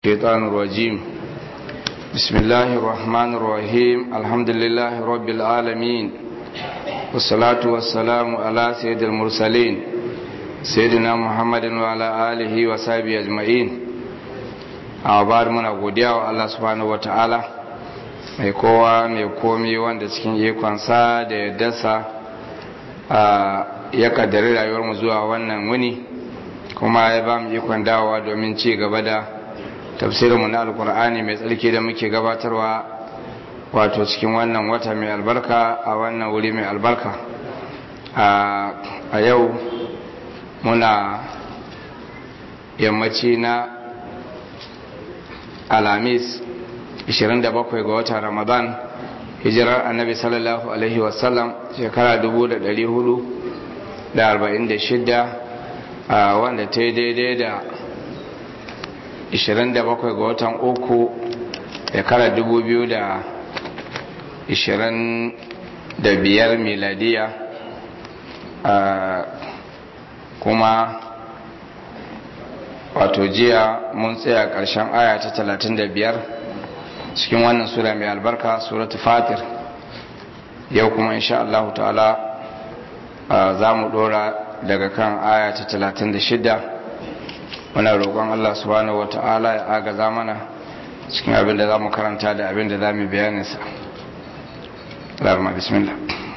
الشيطان الرجيم بسم الله الرحمن الرحيم الحمد لله رب العالمين والصلاة والسلام على سيد المرسلين سيدنا محمد وعلى آله وصحبه أجمعين أعبار من أقوديا الله سبحانه وتعالى mai kowa mai komi wanda cikin ikonsa da ya dasa ya kaddari rayuwarmu zuwa wannan wuni kuma ya ba mu ikon dawowa domin ci gaba da tafsirinmu na alkur'ani mai tsarki da muke gabatarwa wato cikin wannan wata mai albarka a wannan wuri mai albarka a yau muna yammaci na alamis 27 ga watan ramadan hijirar annabi sallallahu alaihi wasallam shekara 446 wanda ta yi daidai da 27 ga watan uku shekarar 2025 miladiya kuma wato jiya mun tsaya ƙarshen aya ta 35 cikin wannan sura mai albarka suratu fatir yau kuma insha Allah ta'ala za mu dora daga kan aya ta 36 muna roƙon Allah subhanahu wata'ala ya agaza mana cikin abin da za mu karanta da abin da za mu bayaninsa larma bismillah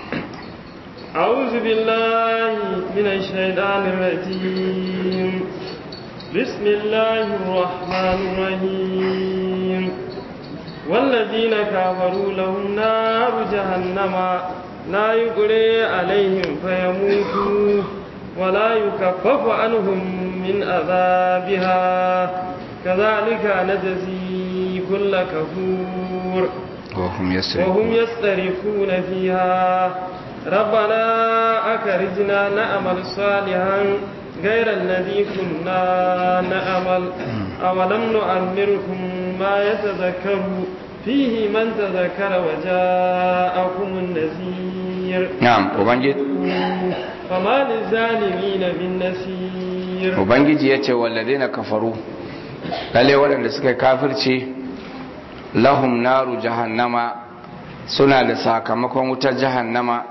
أعوذ بالله من الشيطان الرجيم بسم الله الرحمن الرحيم والذين كفروا لهم نار جهنم لا يقري عليهم فيموتوا ولا يكفف عنهم من عذابها كذلك نجزي كل كفور وهم يسرقون وهم يسترخون فيها ربنا أخرجنا نعمل صالحا غير الذي كنا نعمل أولم نؤمركم ما يتذكر فيه من تذكر وجاءكم النذير نعم وبنجد فما للظالمين من نصير ubangiji ya ce walladina kafaru lalle waɗanda suka kafirce lahum naru jahannama suna da sakamakon wutar jahannama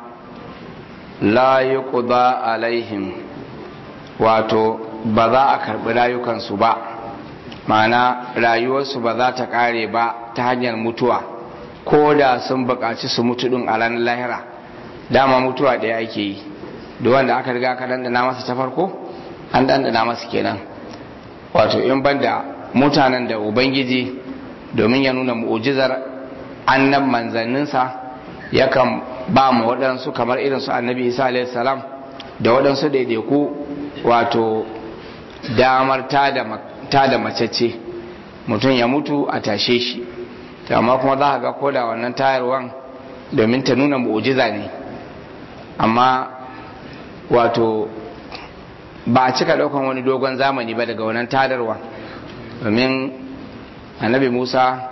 la yuqda alaihim wato ba za a karɓi rayukansu ba ma'ana rayuwarsu ba za ta ƙare ba ta hanyar mutuwa ko da sun buƙaci su mutu ɗin a ranar lahira dama mutuwa ɗaya ake yi da wanda aka riga aka dandana masa ta farko an dandana masa kenan wato in banda mutanen da ubangiji domin ya nuna mu'ujizar annan manzanninsa yakan ba mu waɗansu kamar irin su annabi isa alaihi salam da waɗansu daidaiku wato damar ta da macece mutum ya mutu a tashe shi amma kuma za a ga koda wannan tayarwan domin ta nuna mu'ujiza ne amma wato ba a cika daukan wani dogon zamani ba daga wannan tadarwa domin annabi musa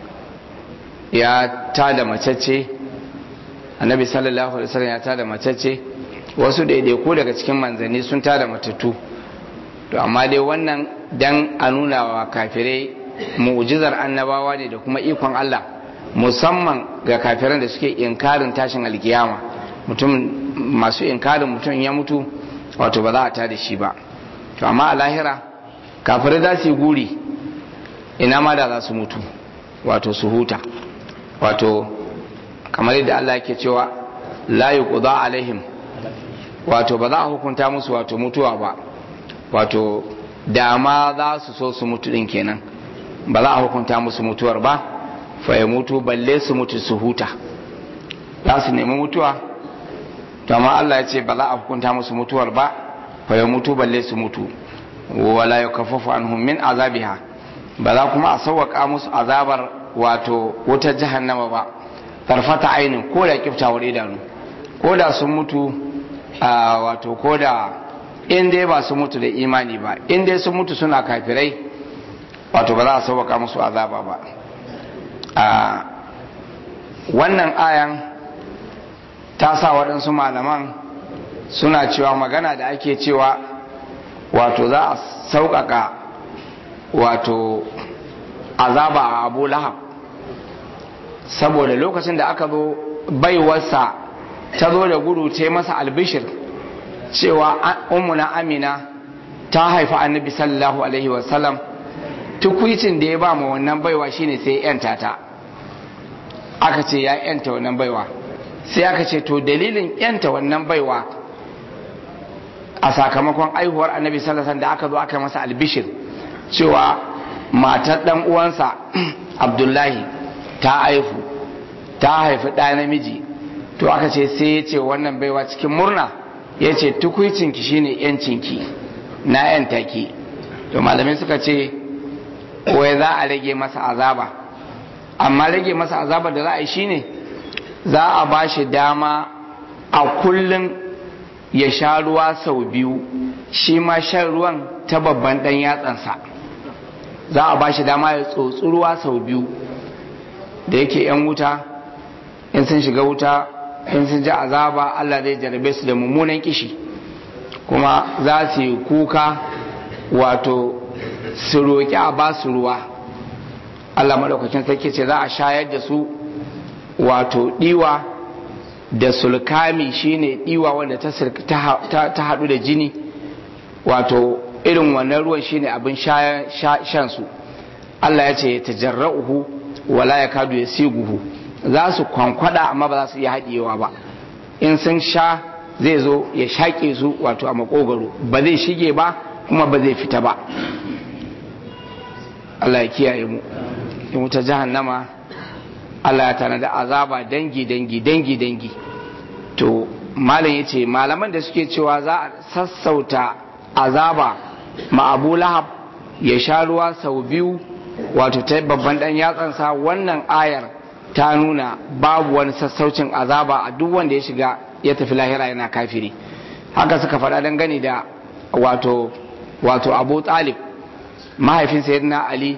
ya tada macece annabi sallallahu alaihi wasallam ya tada macece wasu daidaiku daga cikin manzanni sun tada matattu to amma dai wannan dan a nuna wa kafirai mu'jizar annabawa ne da kuma ikon Allah musamman ga kafiran da suke inkarin tashin alkiyama mutum masu inkarin mutum ya mutu wato ba za a tada shi ba to amma a lahira kafirai za su yi guri ina ma da za su mutu wato su huta wato kamar yadda Allah yake cewa la yuqda alaihim wato ba za a hukunta musu wato mutuwa ba wato dama za su so su mutu din kenan ba za a hukunta musu mutuwar ba fa ya mutu balle su mutu su huta za su nemi mutuwa to amma Allah ya ce ba za a hukunta musu mutuwar ba fa ya mutu balle su mutu wala yakaffafu anhum min azabiha ba za kuma a sauwaka musu azabar wato wutar jahannama ba tarfata ainin ko da kiftawar idanu ko da sun mutu a wato ko da in dai ba su mutu da imani ba in dai sun mutu suna kafirai wato ba za a sauwaka musu azaba ba a wannan ayan ta sa waɗansu malaman suna cewa magana da ake cewa wato za a sauƙaƙa wato azaba a abu lahab saboda lokacin da aka zo baiwarsa ta zo da gudu ta masa albishir cewa ummuna amina ta haifi annabi sallallahu alaihi wasallam tukwicin da ya ba ma wannan baiwa shine sai yanta ta aka ce ya yanta wannan baiwa sai aka ce to dalilin yanta wannan baiwa a sakamakon aihuwar annabi sallallahu alaihi da aka zo aka masa albishir cewa matar dan uwansa abdullahi ta aihu ta haifi ɗa namiji to aka ce sai ya ce wannan baiwa cikin murna ya ce tukwicinki shine yancinki na yanta ki to malamai suka ce wai za a rage masa azaba amma rage masa azaba da za a yi shine za a ba shi dama a kullum ya sha ruwa sau biyu shi ma shan ruwan ta babban ɗan yatsansa za a ba shi dama ya tsotsi ruwa sau biyu da yake 'yan wuta in sun shiga wuta in sun ji azaba Allah zai jarabe su da mummunan kishi kuma za su yi kuka wato su roƙi a ba su ruwa Allah maɗaukakin sarki ce za a shayar da su wato ɗiwa da sulkami shine ɗiwa wanda ta haɗu da jini wato irin wannan ruwan shine abin shan su Allah ya ce ta jarra'uhu wala ya kadu ya siguhu za su kwankwada amma ba za su iya haɗewa ba in sun sha zai zo ya shaƙe su wato a makogaro ba zai shige ba kuma ba zai fita ba Allah ya kiyaye mu in wuta jahannama Allah ya tanada azaba dangi dangi dangi dangi to malam ya ce malaman da suke cewa za a sassauta azaba ma abu lahab ya sha ruwa sau biyu wato ta babban dan yatsansa wannan ayar ta nuna babu wani sassaucin azaba a duk wanda ya shiga ya tafi lahira yana kafiri haka suka faɗa dangane da wato wato abu talib mahaifin sayyidina ali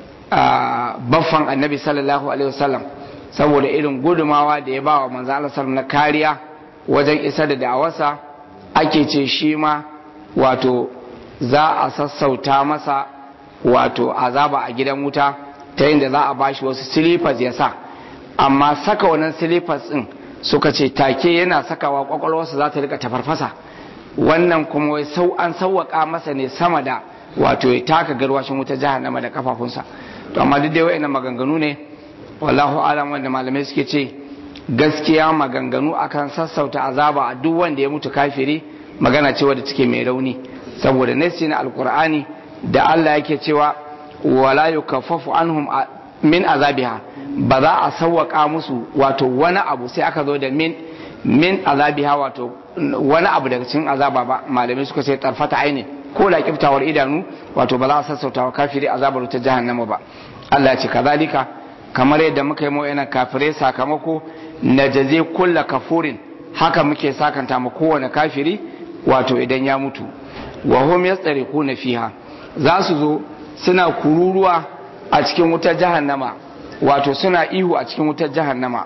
baffan annabi sallallahu alaihi wasallam saboda irin gudumawa da ya ba wa manzo Allah na kariya wajen isa da da'awarsa ake ce shi ma wato za a sassauta masa wato azaba a gidan wuta ta yadda za a bashi wasu silifas ya sa amma saka wannan silifas din suka ce take yana sakawa kwakwalwarsa za ta rika tafarfasa wannan kuma wai sau an sauwaka masa ne sama da wato ya taka garwashin wuta jahannama da kafafunsa to amma duk da wayannan maganganu ne wallahu alam wanda malamai suke ce gaskiya maganganu akan sassauta azaba a duk wanda ya mutu kafiri magana ce wadda take mai rauni saboda nasi na alkur'ani da Allah yake cewa wala yukaffafu anhum min azabiha ba za a sawwaka musu wato wani abu sai aka zo da min min azabiha wato wani abu daga cikin azaba ba malamai suka ce tarfata aini ko da kiftawar idanu wato ba za a sassauta wa kafiri azabar ta jahannama ba Allah ya ce kazalika kamar yadda muka yi mawa kafirai sakamako na jaze kulla kafurin haka muke sakanta ma kowane kafiri wato idan ya mutu wa hum yastariquna fiha za su zo suna kururuwa a cikin wutar jahannama wato suna ihu a cikin wutar jahannama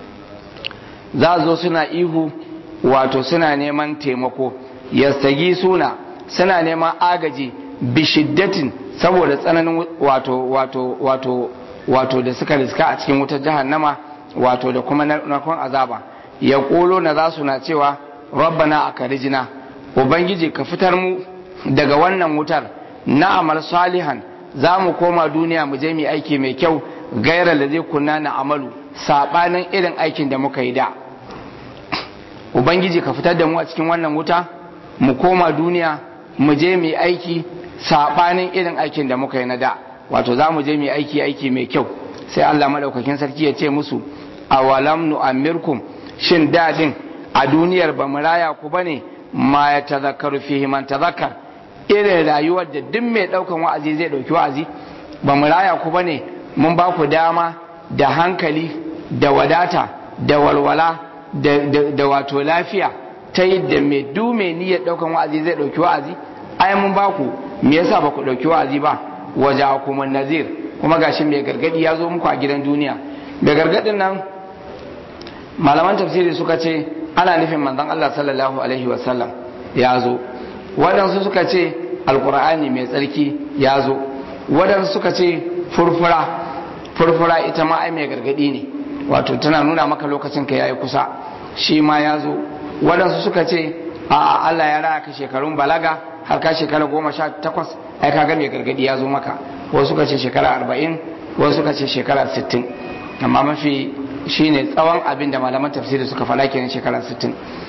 za su zo suna ihu wato suna neman taimako yastagi suna suna neman agaji bishiddatin saboda tsananin wato wato wato wato da suka riska a cikin wutar jahannama wato da kuma narkon azaba ya kolo na za su na cewa rabbana a karijina ubangiji ka fitar mu daga wannan wutar na amal salihan za mu koma duniya mu je mu aiki mai kyau gaira da zai kunna na amalu sabanin irin aikin da muka yi da ubangiji ka fitar da mu a cikin wannan wuta mu koma duniya mu je mu aiki sabanin irin aikin da muka yi na da wato za mu je mu aiki aiki mai kyau sai Allah madaukakin sarki ya ce musu awalam nu'ammirkum shin dadin a duniyar ba mu raya ku bane ma ya tazakkaru fihi man tazakkar irin rayuwar da duk mai daukan wa'azi zai dauki wa'azi ba mu raya ku bane mun ba ku dama da hankali da wadata da walwala da, da, da wato lafiya ta yadda mai du mai niyyar daukan wa'azi zai dauki wa'azi ai mun ba ku me yasa ba ku dauki wa'azi ba waje kuma nazir kuma gashi mai gargadi ya zo muku a gidan duniya da gargadin nan malaman tafsiri suka ce ana nufin manzon Allah sallallahu alaihi wasallam ya zo waɗansu suka ce alkur'ani mai tsarki ya zo waɗansu suka ce furfura furfura ita ma ai mai gargadi ne wato tana nuna maka lokacin ka yayi kusa shi ma ya zo waɗansu suka ce a Allah ya raya ka shekarun balaga har ka shekara goma sha takwas ai ka ga mai gargadi ya zo maka wasu suka ce shekara arba'in wasu suka ce shekara sittin amma mafi shine tsawon abin da malaman tafsiri suka faɗa kenan shekara sittin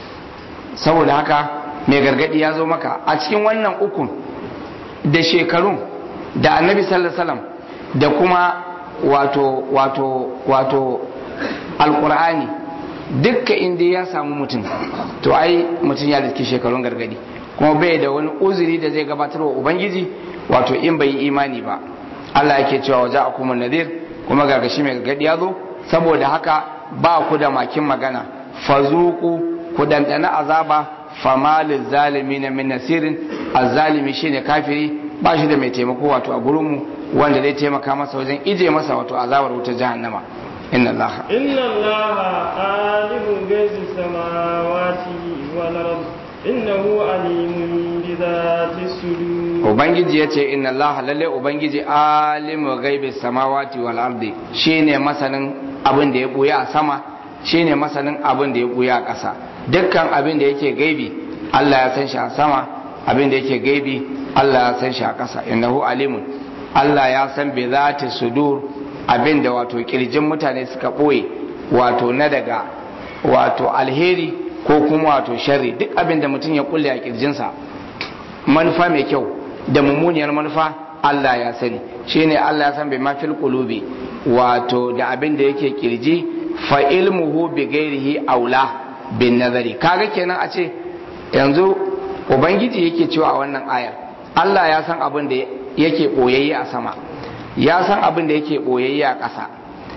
saboda haka mai gargadi ya zo maka a cikin wannan ukun da shekarun da annabi sallallahu alaihi wasallam da kuma wato wato wato alqur'ani dukka inda ya samu mutum to ai mutum ya riski shekarun gargadi kuma bai da wani uzuri da zai gabatar wa ubangiji wato in bai yi imani ba Allah yake cewa waje a kuma nadir kuma gargashi mai gargadi ya zo saboda haka ba ku da makin magana fazuku ku dandana azaba famalin zalimi na min nasirin azzalimi shine kafiri ba shi da mai taimako wato a gurinmu wanda zai taimaka masa wajen ije masa wato azabar wutar jahannama inna allaha inna allaha alimun gaizi samawati wal ard innahu alimun bi dhati sudur ubangiji yace inna allaha lalle ubangiji alimu gaibi samawati wal ardi shine masanin abin da ya buya a sama shine masanin abin da ya buya a ƙasa dukkan abin da yake gaibi Allah ya san shi a sama abin da yake gaibi Allah ya san shi a ƙasa innahu alimun Allah ya san bi zati sudur abin da wato kirjin mutane suka ɓoye wato na daga wato alheri ko kuma wato sharri duk abin da mutum ya kulle a kirjinsa manufa mai kyau da mummuniyar manufa Allah ya sani shine Allah ya san bai mafil qulubi wato da abin da yake kirji fa ilmuhu bi ghairihi aula bin nazari kaga kenan a ce yanzu ubangiji yake cewa a wannan ayar Allah ya san abin da yake boyayye a sama ya san abin da yake boyayye a ƙasa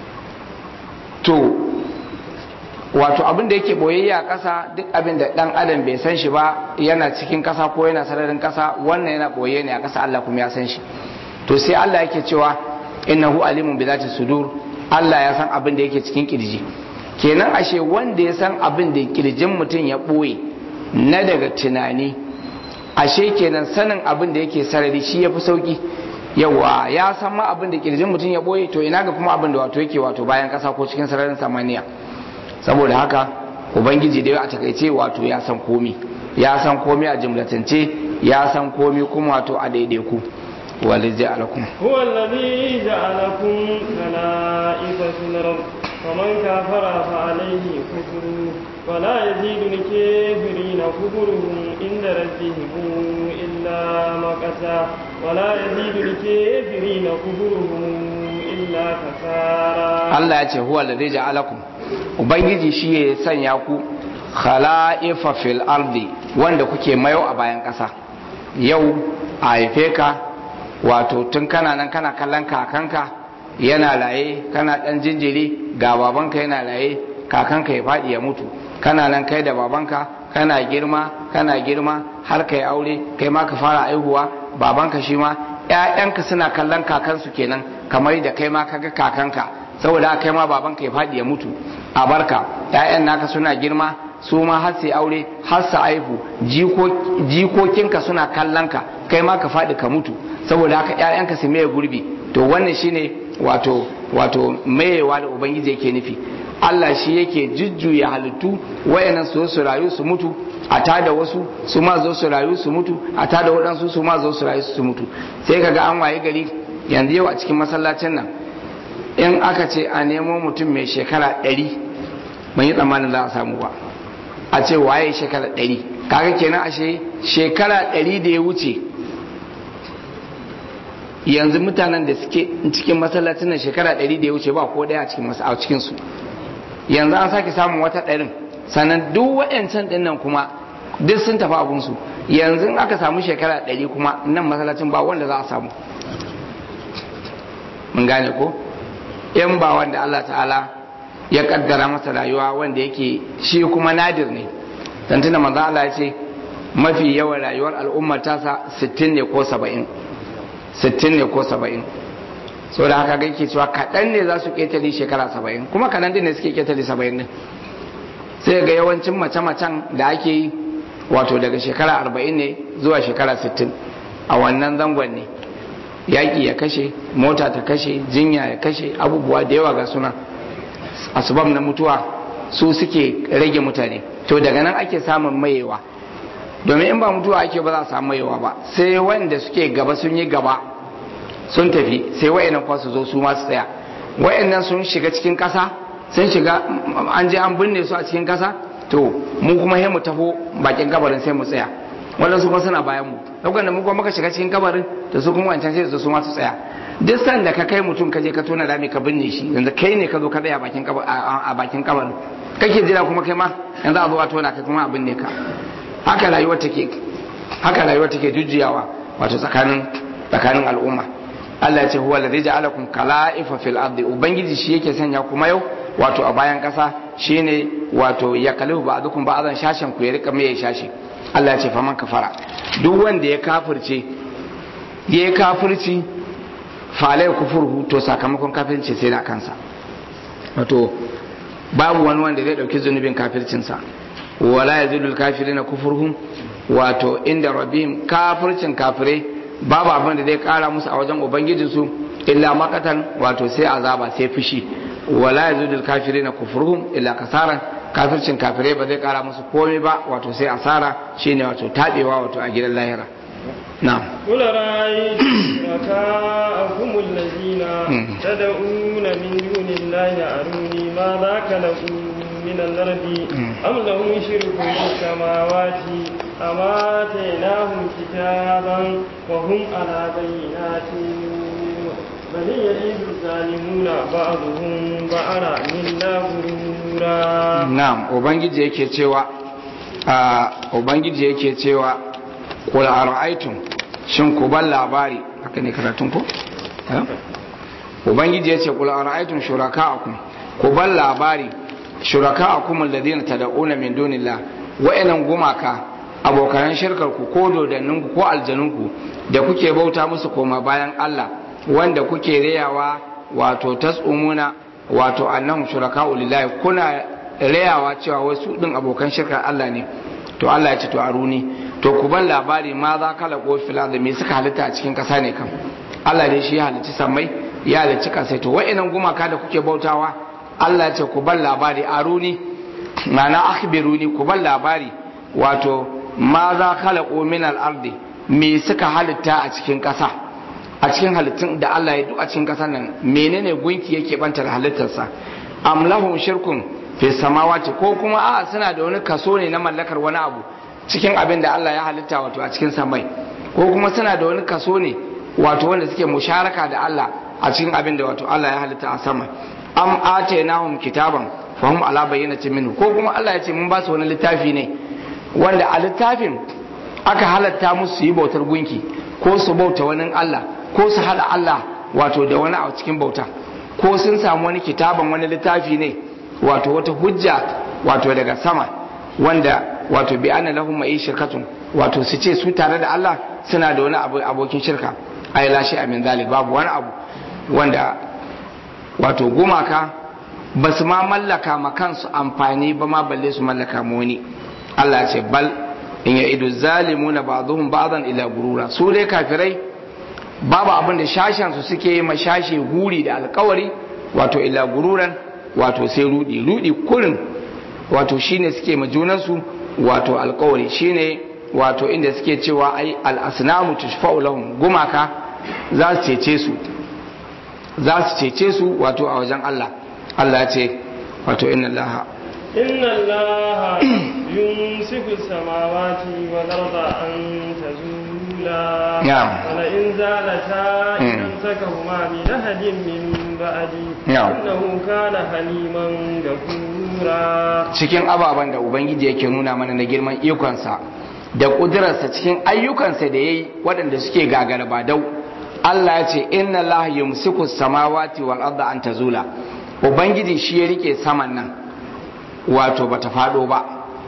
to wato abin da yake boyayye a ƙasa duk abin da ɗan adam bai san shi ba yana cikin ƙasa ko yana sararin ƙasa wannan yana boye ne a ƙasa Allah kuma ya san shi to sai Allah yake cewa innahu alimun bi zati sudur Allah ya san abin da yake cikin kirji kenan ashe wanda ya san abin da kirjin mutum ya ɓoye na daga tunani ashe kenan sanin abin da yake sarari shi ya fi sauki yawa ya san ma abin da kirjin mutum ya ɓoye to ina ga kuma abin da wato yake wato bayan ƙasa ko cikin sararin samaniya saboda haka ubangiji dai a takaice wato ya san komi ya san komi a jimlatance ya san komi kuma wato a daidaiku wali ja'alakum هو الذي جعلكم خلائف في الأرض ومن كفر فعليه كفره ولا يزيد الكافرين كفرهم عند ربهم إلا مقتا ولا يزيد الكافرين كفرهم إلا كفارا Allah ya ce huwa alladhi ja'alakum ubangiji shi ya sanya ku khala'ifa fil ardi wanda kuke mayo a bayan ƙasa yau a haife ka wato tun kana nan kana kallon kakanka yana laye kana dan jinjiri ga babanka yana laye kakanka ya faɗi ya mutu kana nan kai da babanka kana girma kana girma har kai aure kai ma ka fara aihuwa babanka shi ma ƴaƴanka suna kallon kakansu kenan kamar da kai ma kaga kakanka saboda kai ma babanka ya faɗi ya mutu a barka ƴaƴan naka suna girma su ma har sai aure har su aihu jikokinka suna kallon ka kai ma ka faɗi ka mutu saboda haka ƴaƴanka su maye gurbi to wannan shine wato wato mayewa da ubangiji yake nufi Allah shi yake jujjuya halittu wayannan su su rayu su mutu a tada wasu su ma zo su rayu su mutu a tada waɗansu su ma zo su rayu su mutu sai kaga an waye gari yanzu yau a cikin masallacin nan in aka ce a nemo mutum mai shekara ɗari ban yi tsammanin za a samu ba a ce waye shekara ɗari kaga kenan ashe shekara ɗari da ya wuce yanzu mutanen da suke cikin masallacin nan shekara ɗari da ya wuce ba ko ɗaya a cikin su yanzu an sake samun wata ɗarin sannan duk waɗancan ɗin nan kuma duk sun tafi abunsu yanzu in aka samu shekara ɗari kuma nan masallacin ba wanda za a samu mun gane ko in ba wanda Allah ta'ala ya kaddara masa rayuwa wanda yake shi kuma nadir ne tantuna manzo Allah ya ce mafi yawan rayuwar al'ummar tasa 60 ne ko 70 60 ne ko 70 so da haka gake cewa kaɗan ne za su ƙetare shekara 70 kuma kaɗan din ne suke ƙetare 70 ne sai ga yawancin mace-macen da ake yi wato daga shekara 40 ne zuwa shekara 60 a wannan zangon ne yaƙi ya kashe mota ta kashe jinya ya kashe abubuwa da yawa ga suna asbab na mutuwa su suke rage mutane to daga nan ake samun mayewa domin in ba mutuwa ake ba za a samu mayewa ba sai wanda suke gaba sun yi gaba sun tafi sai wayannan kwa su zo su ma su tsaya wayannan sun shiga cikin kasa sun shiga an je an binne su a cikin kasa to mu kuma sai mu taho bakin kabarin sai mu tsaya wannan su kuma suna bayan mu lokacin da mu kuma muka shiga cikin kabarin da su kuma wancan sai su zo su ma su tsaya duk sanda ka kai mutum ka je ka tona rami ka binne shi yanzu kai ne ka zo ka tsaya bakin a bakin kabarin kake jira kuma kai ma yanzu a zo a tona kai kuma a binne ka haka rayuwa take haka rayuwa take jujjuyawa wato tsakanin tsakanin al'umma Allah ya ce huwa alladhi ja'alakum kala'ifa fil ardi ubangiji shi yake sanya kuma yau wato a bayan kasa shine wato ya kalifu ba'dukum ba'dan shashin ku ya rika mai shashi Allah ya ce faman kafara duk wanda ya kafirce ya kafirci falai kufurhu to sakamakon kafirci sai na kansa wato babu wani wanda zai dauki zunubin kafircinsa wala yazidul kafirina kufurhum wato inda rabbihim kafircin kafirai babu abin da zai kara musu a wajen ubangijinsu illa makatan wato sai azaba sai fushi wala yazidul kafirina kufurhum illa kasaran kafircin kafirai ba zai kara musu komai ba wato sai asara shine wato tabewa wato a gidan lahira na'am قل رأيتم شركاءكم الذين تدعون من دون الله أروني ماذا خلقوا من الأرض أم لهم شرك في السماوات أم آتيناهم كتابا وهم على بينات بل يعيد الظالمون بعضهم بعضا منا غرورا na'am ubangiji yake cewa a ubangiji yake cewa qul ara'aytum shin ku ban labari haka ne karatun ku Eh? ubangiji yace qul ara'aytum shuraka'akum ku ban labari shuraka'akum alladhina tad'una min dunillah wa'annan gumaka abokan shirkar ku ko dodannin ku ko aljanun ku da kuke bauta musu koma bayan Allah wanda kuke rayawa wato tasumuna wato annahum shuraka'u lillahi kuna rayawa cewa wasu din abokan shirkar Allah ne to Allah ya ce to aruni to ku ban labari ma za kala ko fil da me suka halitta a cikin kasa ne kam Allah ne shi ya halicci sammai ya halicci kasai to wa'annan gumaka da kuke bautawa Allah ya ce ku ban labari aruni ma'ana akhbiruni ku ban labari wato ma za kala ko min al ardi me suka halitta a cikin kasa a cikin halittun da Allah ya duk a cikin kasar nan menene gunki yake banta da halittarsa am lahum shirkun fi samawati ko kuma a suna da wani kaso ne na mallakar wani abu cikin abin da Allah ya halitta wato a cikin samai ko kuma suna da wani kaso ne wato wanda suke musharaka da Allah a cikin abin da wato Allah ya halitta a sama am atainahum kitaban fahum ala bayyinatin minhu ko kuma Allah ya ce mun ba su wani littafi ne wanda a littafin aka halatta musu su yi bautar gunki ko su bauta wani Allah ko su hada Allah wato da wani a cikin bauta ko sun samu wani kitaban wani littafi ne wato wata hujja wato daga sama wanda wato bi anna lahum ma'i shirkatun wato su ce su tare da Allah suna da wani abu abokin shirka ay la shay'a min zalik babu wani abu wanda wato gumaka ba su ma mallaka ma kansu amfani ba ma balle su mallaka mu wani Allah ce bal in ya idu zalimuna ba'dhum ba'dan ila gurura su dai kafirai babu abin da shashen su suke yi mashashe guri da alkawari wato ila gururan wato sai rudi rudi kurin wato shine suke ma junansu wato alkawari shine wato inda suke cewa ai al-asnamu tushfa'u lahum gumaka za su cece su za su cece su wato a wajen Allah Allah ya ce wato inna Allah إن الله يمسك السماوات والأرض أن تزولا نعم. ولئن زالتا إن مم. أمسكهما بأحد من بعدي نعم. إنه كان حليما غفورا cikin ababen da ubangiji yake nuna mana na girman ikonsa da ƙudurarsa cikin ayyukansa da ya yi waɗanda suke gagara ba dau Allah ya ce inna Allah yumsiku samawati wal arda an tazula ubangiji shi ya rike saman nan wato bata faɗo ba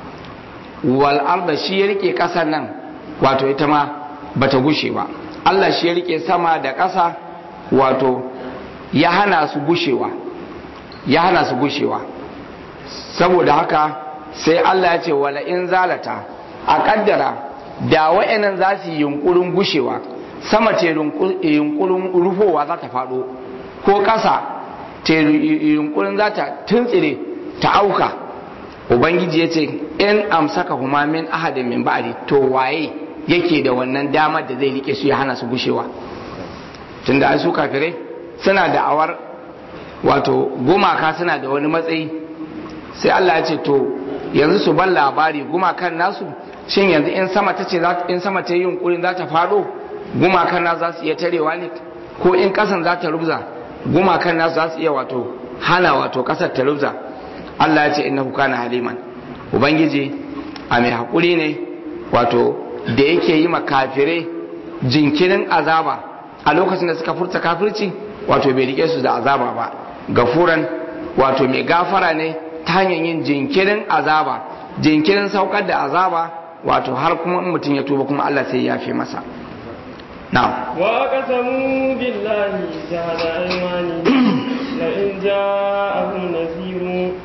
wal arda shi ya rike ƙasar nan wato ita ma bata gushe ba Allah shi ya rike sama da ƙasa wato ya hana su gushewa ya hana su gushewa saboda haka sai Allah ya ce wala in zalata a kaddara da wa'annan za su yi yunkurin gushewa sama ta yunkurin rufowa za ta faɗo ko ƙasa ta yunkurin za ta tuntsire ta auka ubangiji ya ce in amsaka huma min ahadin min ba'di to waye yake da wannan damar da zai rike su ya hana su gushewa tunda ai su kafirai suna da awar wato gumaka suna da wani matsayi sai Allah ya ce to yanzu su ban labari gumakan nasu shin yanzu in sama ta ce in sama ta yi yunkurin za ta faɗo gumakan nasu za su iya tarewa ne ko in ƙasan za ta rubza gumakan nasu za su iya wato hana wato ƙasar ta rubza Allah ya ce innahu kana haliman ubangiji a mai haƙuri ne wato da yake yi makafire jinkirin azaba a lokacin da suka furta kafirci wato bai rike su da azaba ba gafuran wato mai gafara ne ta hanyar yin jinkirin azaba jinkirin saukar da azaba wato har kuma in mutum ya tuba kuma Allah sai ya fi masa na'am وأقسموا بالله جهد أيمانهم لئن جاءهم نذير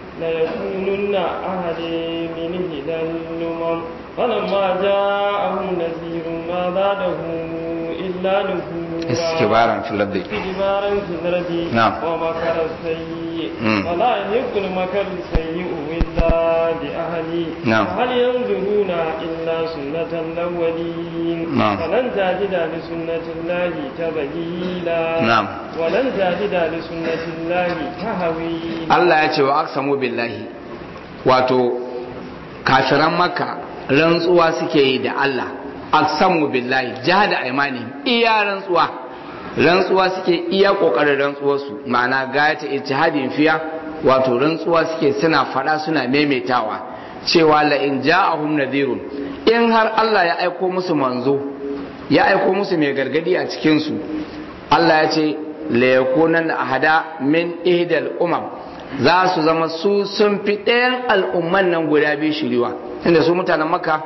ليكونن أهدي من هدى الأمم فلما جاءهم نذير ما زادهم إلا نفورا استكبارا في الأرض استكبارا في الأرض نعم. ومكر السيء مم. ولا يحق المكر السيء إلا بأهله نعم. هل ينظرون إلا سنة الأولين نعم. فلن تجد لسنة الله تبديلا نعم. ولن تجد لسنة الله تهويلا Allah ya ce wa aksamu billahi wato kafiran makka rantsuwa suke yi da Allah aksamu billahi jahada aimani iya rantsuwa rantsuwa suke iya kokarin rantsuwar su ma'ana gayata ijtihadin fiya wato rantsuwa suke suna fada suna maimaitawa cewa la in ja'ahum nadhirun in har Allah ya aiko musu manzo ya aiko musu mai gargadi a cikin su Allah ya ce la yakunan ahada min ihdal umam za su zama su sun fi ɗayan al'umman nan guda biyu shiriwa inda su mutanen maka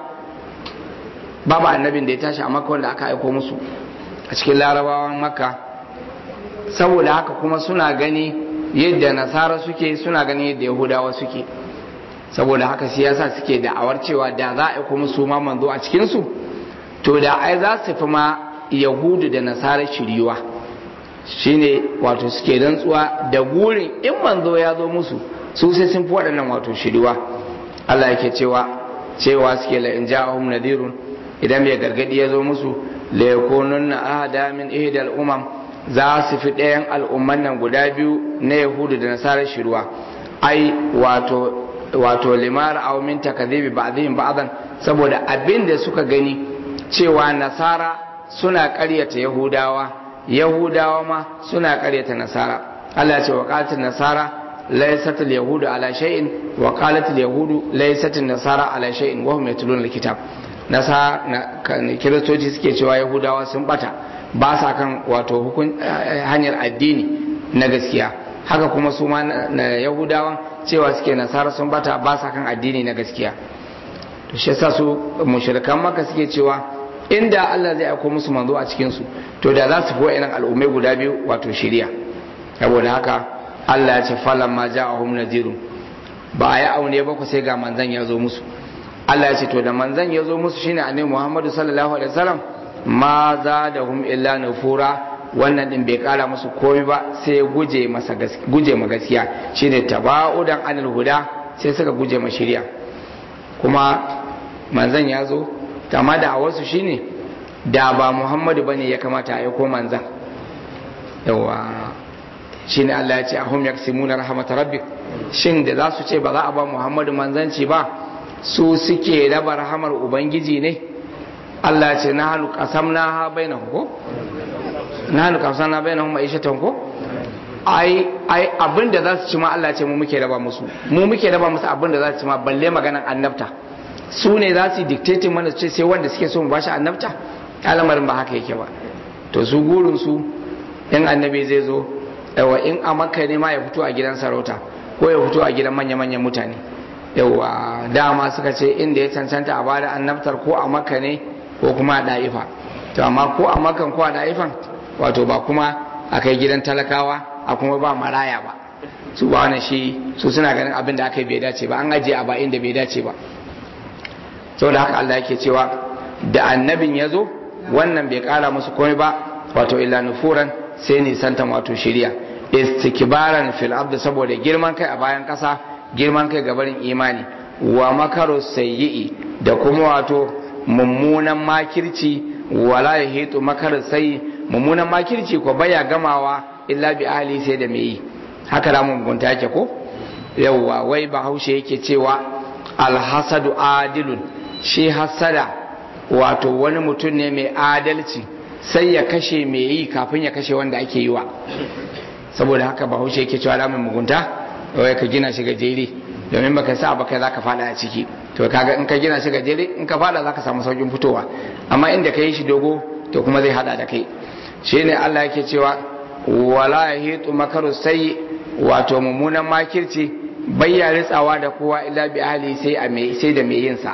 babu annabin da ya tashi a maka wanda aka aiko musu a cikin larabawan maka saboda haka kuma suna gani yadda nasara suke suna gani yadda yahudawa suke saboda haka siyasa suke da'awar cewa da za a aiko musu ma manzo a cikinsu to da ai za su fi ma yahudu da nasara shiriwa shine wato suke rantsuwa da gurin in manzo ya zo musu su sai sun fi waɗannan wato shiriwa Allah yake cewa cewa suke la in ja'ahum nadirun idan mai gargadi ya zo musu la yakununna ahada min ihdal umam za su fi ɗayan al'umman nan guda biyu na yahudu da nasarar shiriwa ai wato wato limar aw min takdhibi ba'dihim ba'dan saboda abin da suka gani cewa nasara suna ƙaryata yahudawa yahudawa ma suna karyata nasara Allah ya ce wa qalatul nasara laysat al yahudu ala shay'in wa qalat al yahudu laysat an nasara ala shay'in wa hum yatluna al kitab nasa kiristoci suke cewa yahudawa sun bata ba sa kan wato hukun hanyar addini na gaskiya haka kuma su ma na yahudawan cewa suke nasara sun bata ba sa kan addini na gaskiya to shi yasa su mushrikan maka suke cewa inda Allah zai aiko musu manzo a cikin su to da za su fi wa'annan al'ummai guda biyu wato shiriya saboda haka Allah ya ce falan ma ja'ahum nadirun ba a yi aune ba ku sai ga manzan ya zo musu Allah ya ce to da manzan ya zo musu shine annabi Muhammadu sallallahu alaihi wasallam ma za da hum illa nufura wannan din bai kara musu komai ba sai guje masa guje ma gaskiya shine tabaudan anil huda sai suka guje ma shiriya kuma manzan ya zo amma da wasu shine da ba Muhammadu bane ya kamata a aiko manzan yawa shine Allah ya ce ahum yaksimuna rahmat rabbik shin da za su ce ba za a ba Muhammadu manzanci ba su suke raba rahamar ubangiji ne Allah ya ce na halu qasamna ha bainahum ko na halu qasamna bainahum ma'ishatan ko ai ai abinda za su ci ma Allah ya ce mu muke raba musu mu muke raba musu abinda za su ci ma balle maganan annabta su ne za su dictating mana su ce sai wanda suke so mu bashi annabta al'amarin ba haka yake ba to su gurin su in annabi zai zo yawa in a makka ne ma ya fito a gidan sarauta ko ya fito a gidan manya-manyan mutane yawa dama suka ce inda ya cancanta a bada annabtar ko a makka ne ko kuma a da'ifa to amma ko a makkan ko a da'ifan wato ba kuma a kai gidan talakawa a kuma ba maraya ba su ba wani shi su suna ganin abin da aka yi bai dace ba an ajiye a ba inda bai dace ba saboda haka Allah yake cewa da annabin ya zo wannan bai kara musu komai ba wato illa nufuran sai nisantan wato shiriya istikbaran fil abd saboda girman kai a bayan kasa girman kai ga barin imani wa makaru sayyi'i da kuma wato mummunan makirci wala yahitu makar sayyi mummunan makirci ko baya gamawa illa bi ahli sai da me yi haka da mugunta yake ko yawwa wai bahaushe yake cewa alhasadu adilun shi hasada wato wani mutum ne mai adalci sai ya kashe mai yi kafin ya kashe wanda ake yi wa saboda haka bahaushe yake cewa alamun mugunta wai ka gina shi gajere domin baka sa baka za ka fada a ciki to kaga in ka gina shi gajere in ka fada za ka samu saukin fitowa amma inda ka yi shi dogo to kuma zai hada da kai shine Allah yake cewa wala yahitu makaru sai wato mummunan makirci bayya ritsawa da kowa illa bi ahli sai a mai sai da mai yin sa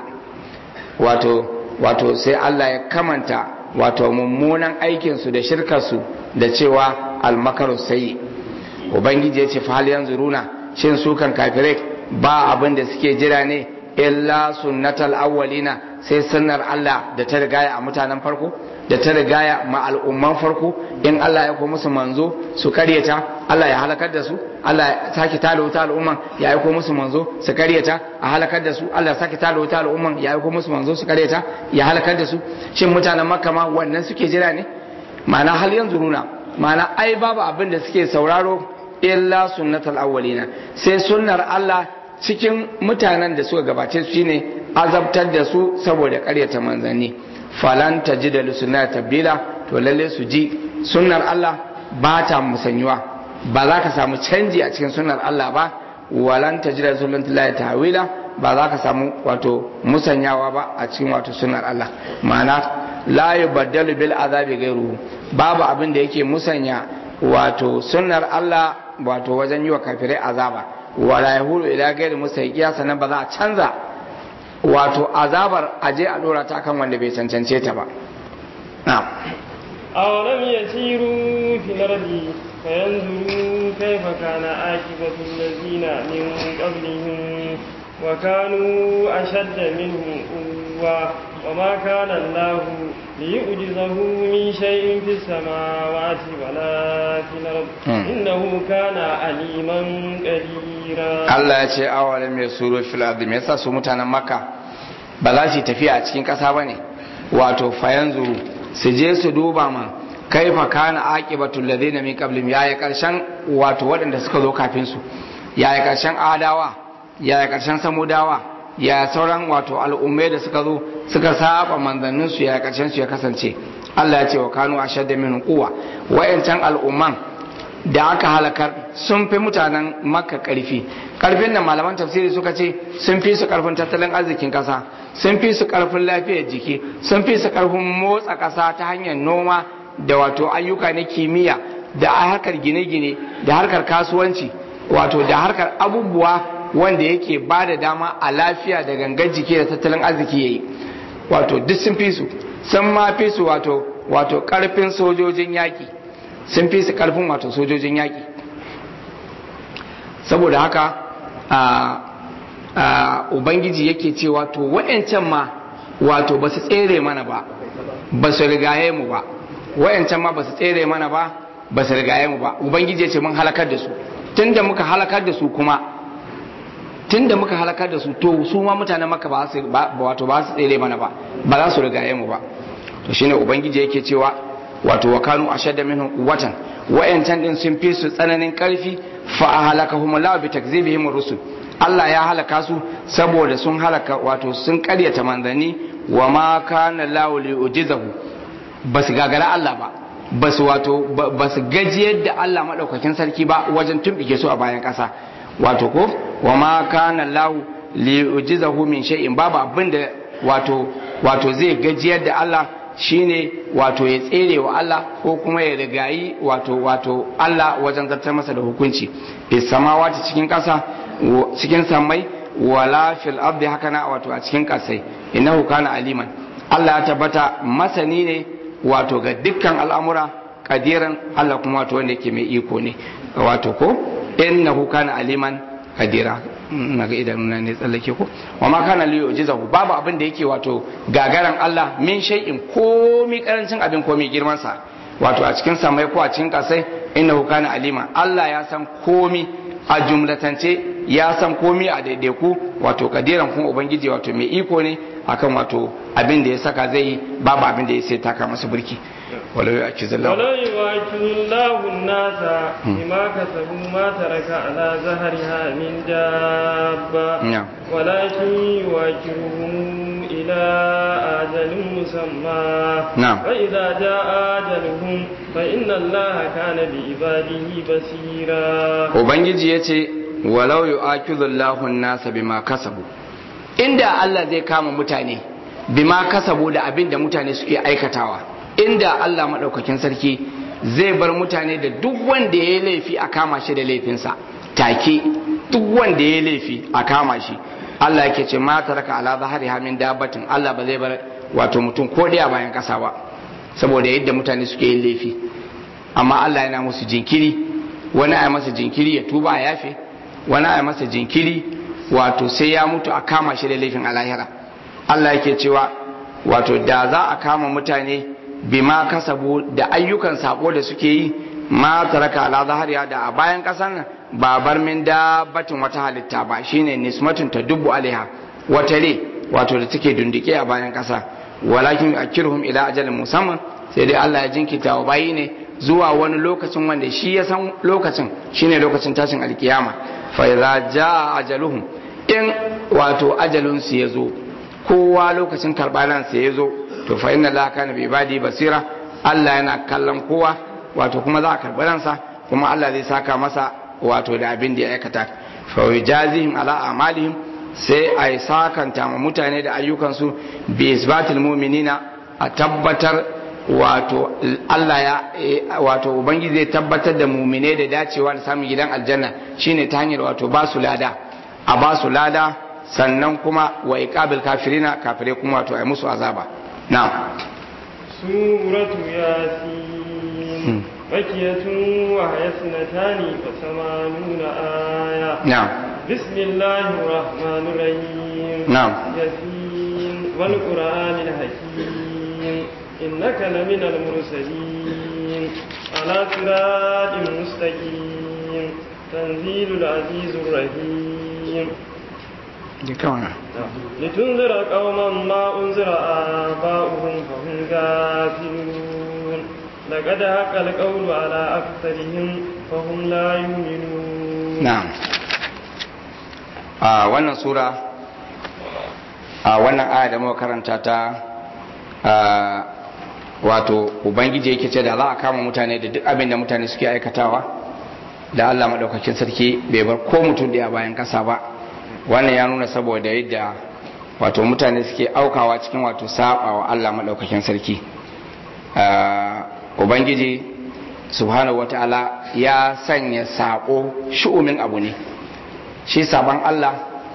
wato wato sai Allah ya kamanta wato mummunan aikin su da shirkar su da cewa al makaru sai ubangiji ya ce fa hal yanzuruna shin su kan kafirai ba abin da suke jira ne illa sunnatal awwalina sai sunnar Allah da ta rigaya a mutanen farko da ta rigaya ma al'umman farko in Allah ya ko musu manzo su karyata Allah ya halakar da su Allah ya sake tada wuta al'umman ya aiko musu manzo su karyata a halakar da su Allah ya sake tada wuta al'umman ya aiko musu manzo su karyata ya halakar da su shin mutanen makka ma wannan suke jira ne ma'ana hal yanzu nuna ma'ana ai babu abin da suke sauraro illa sunnatal awwalina sai sunnar Allah cikin mutanen da suka gabace su shine azabtar da su saboda karyata manzanni falan tajida li sunnati tabdila to lalle su ji sunnar Allah ba ta musanyuwa ba za ka samu canji a cikin sunnar Allah ba walan tajida li sunnati Allah tawila ba za ka samu wato musanyawa ba a cikin wato sunnar Allah ma'ana la yubaddalu bil azabi ghayruhu babu abin da yake musanya wato sunnar Allah wato wajen yi wa kafirai azaba wala yahulu ila gairi musayyiya sannan ba za a canza wato azabar aje a dora ta kan wanda bai cancance ta ba na'am أولم يسيروا في الأرض فينظروا كيف كان عاقبة الذين من قبلهم وكانوا أشد منهم قوة وما كان الله ليعجزه من شيء في السماوات ولا في الأرض إنه كان عليما قديرا Allah ya ce awalin mai suro fil ardi me yasa su mutanen Makka ba za su tafiya a cikin ƙasa bane wato fayanzu su je su duba ma kaifa kana aqibatul ladina min qablihim yaya karshen wato waɗanda suka zo kafin su yaya karshen adawa yaya karshen samudawa ya sauran wato al'ummai da suka zo suka saba manzannin su ya karshen su ya kasance Allah ya ce wa kanu ashadda min quwwa wayancan al'umman da aka halakar sun fi mutanen makka karfi karfin da malaman tafsiri suka ce sun fi su karfin tattalin arzikin kasa sun fi su karfin lafiyar jiki sun fi su karfin motsa kasa ta hanyar noma da wato ayyuka na kimiyya da harkar gine-gine da harkar kasuwanci wato da harkar abubuwa wanda yake ba da dama a lafiya da gangar jiki da tattalin arziki yayi wato duk sun fi su sun ma fi su wato wato karfin sojojin yaki sun fi su karfin wato sojojin yaki saboda haka a a ubangiji yake cewa to wayancan ma wato ba su tsere mana ba ba su rigaye mu ba wayancan ma ba su tsere mana ba ba su rigaye mu ba ubangiji ya ce mun halakar da su tunda muka halakar da su kuma tunda muka halakar da su to su ma mutanen maka ba su wato ba su tsere mana ba ba za su rigaye mu ba to shine ubangiji yake cewa wato wa kanu ashadda minhum quwwatan wayancan din sun fi su tsananin karfi fa ahlakahum Allah bi takzibihim rusul Allah ya halaka su saboda sun halaka wato sun karyata manzanni wa ma kana Allah li ujizahu basu gagara Allah ba basu wato basu gajiyar da Allah madaukakin sarki ba wajen tumbike su a bayan kasa wato ko wa ma kana Allah li ujizahu min shay'in babu abin da wato wato zai gajiyar da Allah shine wato ya tsere wa Allah ko kuma ya rigayi wato wato Allah wajen zartar masa da hukunci fi samawati cikin kasa cikin sammai wala fil ardi haka na wato a cikin kasai innahu kana aliman Allah ya tabbata masani ne wato ga dukkan al'amura kadiran Allah kuma wato wanda yake mai iko ne wato ko innahu kana aliman kadira na ga idanuna ne tsallake ko wa ma kana li yu'jizahu babu abin da yake wato gagaran Allah min shay'in komi karancin abin komi girman sa wato a cikin samai ko a cikin kasai innahu kana alima Allah ya san komi a jumlatance ya san komi a daidaiku wato kadiran kuma ubangiji wato mai iko ne akan wato abin da ya saka zai yi babu abin da ya sai taka masa burki walau ya ci zallahu ولو يواكب الله الناس بما كسبوا ما ترك على ظهرها من دابة نعم. ولكن يواكبهم إلى أجل مسمى نعم. فإذا جاء أجلهم فإن الله كان بعباده بصيرا ubangiji ya ce walau yu'akidullahu an-nasa bima kasabu inda Allah zai kama mutane bima kasabu da abin da mutane suke aikatawa inda Allah madaukakin sarki zai bar mutane da duk wanda ya yi laifi a kama shi da laifinsa take duk wanda ya yi laifi a kama shi Allah yake ce ma taraka ala zahari hamin dabbatin Allah ba zai bar wato mutum ko daya bayan kasa ba saboda yadda mutane suke yin laifi amma Allah yana musu jinkiri wani a masa jinkiri ya tuba a yafe wani a masa jinkiri wato sai ya mutu a kama shi da laifin alahira Allah yake cewa wato da za a kama mutane bima kasabu da ayyukan sako da suke yi ma taraka ala zahariya da a bayan kasar nan ba bar min dabbatin wata halitta ba shine nismatun ta dubu alaiha wata re wato da take dundike a bayan kasa walakin akirhum ila ajalin musamman sai dai Allah ya jinkita wa bayi ne zuwa wani lokacin wanda shi ya san lokacin shine lokacin tashin alkiyama fa idza jaa ajaluhum in wato ajalun su yazo kowa lokacin karbalan sa yazo to fa inna allaha kana bi ibadi basira Allah yana kallon kowa wato kuma za a karbi ransa kuma Allah zai saka masa wato da abin da ya aikata fa yujazihim ala amalihim sai a yi sakanta ma mutane da ayyukansu bi isbatil mu'minina a tabbatar wato Allah ya wato ubangiji zai tabbatar da mumine da dacewa da samun gidan aljanna shine ta hanyar wato ba su lada a ba su lada sannan kuma wa iqabil kafirina kafire kuma wato ai musu azaba na'am سورة ياسين مكية وهي اثنتان وثمانون آية na'am بسم الله الرحمن الرحيم نعم. ياسين والقرآن الحكيم إنك لمن المرسلين على صراط مستقيم تنزيل العزيز الرحيم لتنذر قوما ما أنذر آباؤهم فهم غافلون لقد حق القول على أكثرهم فهم لا يؤمنون na'am a wannan sura a wannan aya da muka karanta ta a, wato ubangiji yake ce da za a kama mutane da duk abin da mutane suke aikatawa da Allah madaukakin sarki bai bar ko mutum da bayan kasa ba wannan ya nuna saboda yadda wato mutane suke aukawa cikin wato sabawa Allah madaukakin sarki a, ubangiji subhanahu wata'ala ya sanya sako shu'umin abu ne shi sabon Allah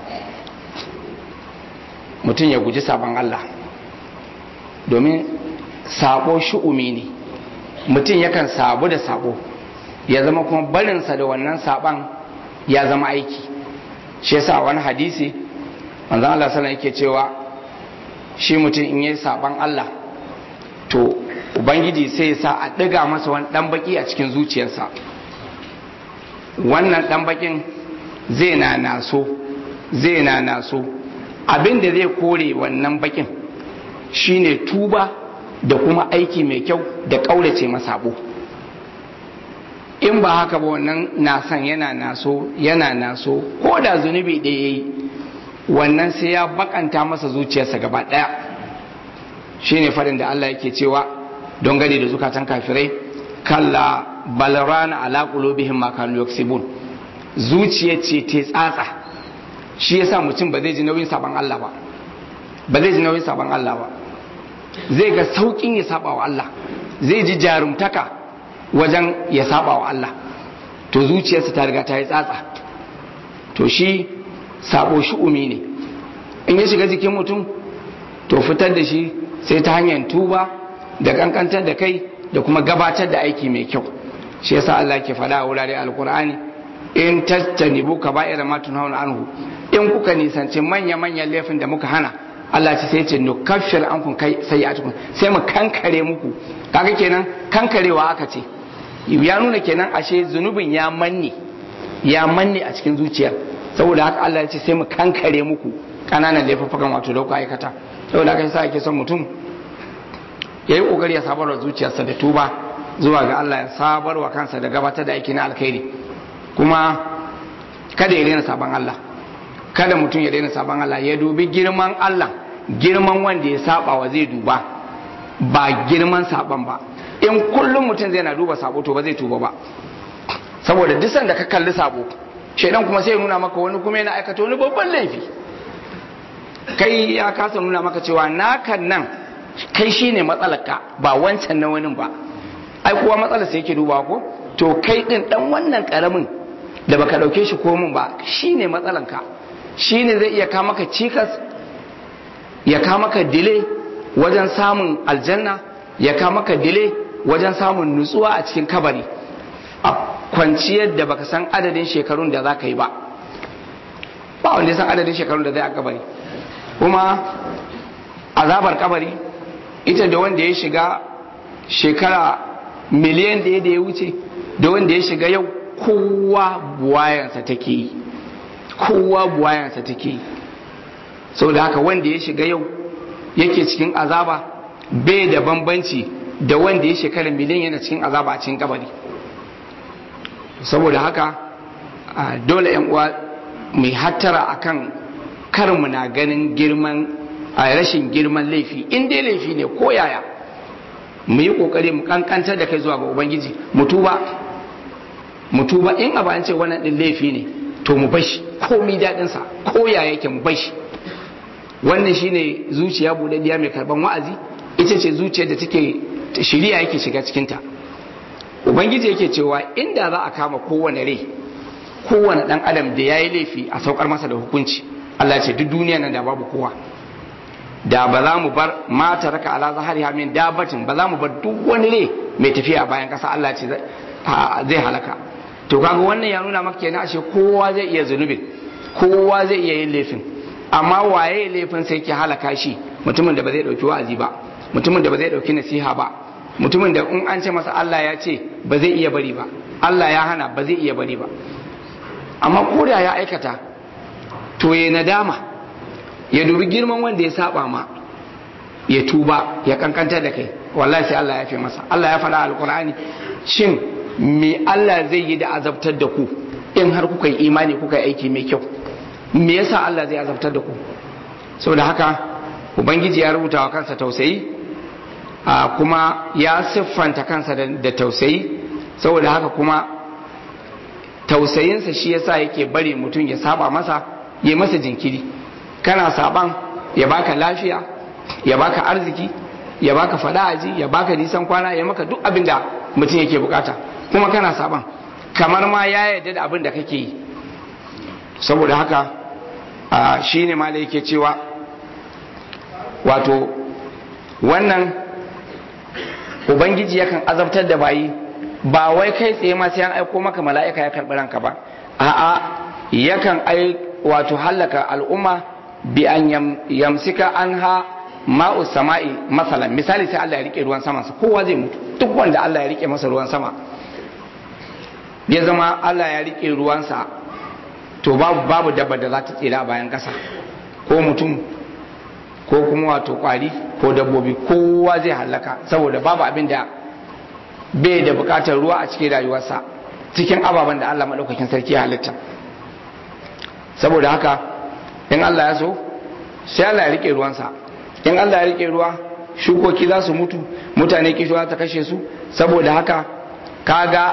mutum ya guji sabon Allah domin sabo shu'umi ne mutum yakan sabu da sabo ya zama kuma barinsa da wannan saban ya zama aiki shi yasa wani hadisi manzon Allah sallallahu yake cewa shi mutum in yi saban Allah to ubangiji sai ya sa a ɗiga masa wani ɗan baki a cikin zuciyarsa wannan ɗan bakin zai na naso zai na naso abin da zai kore wannan bakin shine tuba da kuma aiki mai kyau da ƙaurace masabo in ba haka ba wannan nasan yana naso yana naso ko da zunubi ɗaya yayi wannan sai ya bakanta masa zuciyarsa gaba ɗaya shine farin da Allah yake cewa don gani da zukatan kafirai kalla balarana ala qulubihim ma kanu yaksibun zuciya ce ta tsatsa shi yasa mutum ba zai ji nauyin saban Allah ba ba zai ji nauyin saban Allah ba zai ga saukin ya saba wa Allah zai ji jarumtaka wajen ya saba wa Allah to zuciyarsa ta riga ta yi tsatsa to shi sabo shi umi ne in ya shiga jikin mutum to fitar da shi sai ta hanyar tuba da kankantar da kai da kuma gabatar da aiki mai kyau shi yasa Allah ke faɗa a wurare alkur'ani in tattanibu kaba'ira ma tunhauna anhu in kuka nisanci manya manyan laifin da muka hana Allah ce sai ce nukaffir ankum kai sayi'atukum sai mu kankare muku kaga kenan kankarewa aka ce ya nuna kenan ashe zunubin ya manne ya manne a cikin zuciyar saboda haka Allah ya ce sai mu kankare muku kananan laifuffukan wato da ku aikata saboda haka yasa ake son mutum ya yi kokari ya sabarwa zuciyarsa da tuba zuwa ga Allah ya sabarwa kansa da gabatar da aiki na alkhairi kuma kada ya daina sabon Allah kada mutum ya daina sabon Allah ya dubi girman Allah girman wanda ya saba wa zai duba ba girman saban ba in kullum mutum zai na duba sabo to ba zai tuba ba saboda duk sanda ka kalli sabo shaidan kuma sai ya nuna maka wani kuma yana aikata wani babban laifi kai ya kasa nuna maka cewa nakan nan kai shine matsalarka ba wancan na wani ba ai kuwa matsalar sai yake dubawa ko to kai din dan wannan karamin da baka dauke shi komin ba shine matsalanka shine zai iya ka maka cikas ya ka maka dile wajen samun aljanna ya ka maka dile wajen samun nutsuwa a cikin kabari a kwanciyar da baka san adadin shekarun da za ka yi ba ba wanda ya san adadin shekarun da zai a kabari kuma azabar kabari ita da wanda ya shiga shekara miliyan da ya wuce da wanda ya shiga yau kowa buwayansa take yi kowa buwayansa take yi saboda haka wanda ya shiga yau yake cikin azaba bai da bambanci da wanda ya shekara miliyan yana cikin azaba a cikin kabari saboda haka dole yan uwa mai hattara akan karmu na ganin girman a rashin girman laifi in dai laifi ne ko yaya mu yi kokari mu kankantar da kai zuwa ga ubangiji mu tuba mu tuba in abu an ce wannan din laifi ne to mu bashi komi daɗin sa ko ya yake mu bashi wannan shine zuciya budaddiya mai karban wa'azi ita ce zuciyar da take shiriya yake shiga cikin ta ubangiji yake cewa inda za a kama kowane rai kowane dan adam da yayi laifi a saukar masa da hukunci Allah ya ce duk duniya nan da babu kowa da ba za mu bar mata raka ala zahari min dabatin ba za mu bar duk wani ne mai tafiya a bayan kasa Allah ce zai halaka to kaga wannan ya nuna maka kenan ashe kowa zai iya zunubin kowa zai iya yin laifin amma waye laifin sai ke halaka shi mutumin da ba zai dauki wa'azi ba mutumin da ba zai dauki nasiha ba mutumin da in an ce masa Allah ya ce ba zai iya bari ba Allah ya hana ba zai iya bari ba amma ko da ya aikata to ya nadama ya dubi girman wanda ya saba ma ya tuba ya kankanta da kai wallahi sai Allah ya fi masa Allah ya faɗa alkur'ani shin me Allah zai yi da azabtar da ku in har kuka yi imani kuka yi aiki mai kyau me yasa Allah zai azabtar da ku saboda haka ubangiji ya rubuta wa kansa tausayi a kuma ya siffanta kansa da tausayi saboda haka kuma tausayinsa shi yasa yake bari mutum ya saba masa ya masa jinkiri kana saban ya baka lafiya ya baka arziki ya baka fada'aji ya baka nisan kwana ya maka duk abin da mutum yake bukata kuma kana saban kamar ma ya yarda da abin da kake yi saboda haka shi ne ma da yake cewa wato wannan ubangiji yakan azabtar da bayi ba wai kai tsaye ma sai an aiko maka mala'ika ya karɓi ranka ba a'a yakan ai wato hallaka al'umma bi an yamsika anha ma'u sama'i masalan misali sai Allah ya rike ruwan sama kowa zai mutu duk wanda Allah ya rike masa ruwan sama ya zama Allah ya rike ruwansa to babu babu dabba da za ta tsira a bayan ƙasa ko mutum ko kuma wato kwari ko dabbobi kowa zai hallaka saboda babu abin da bai da bukatar ruwa a cikin rayuwarsa cikin ababen da Allah maɗaukakin sarki ya halitta saboda haka in Allah ya so sai Allah ya rike ruwansa in Allah ya rike ruwa shukoki za su mutu mutane kishuwa ta kashe su saboda haka kaga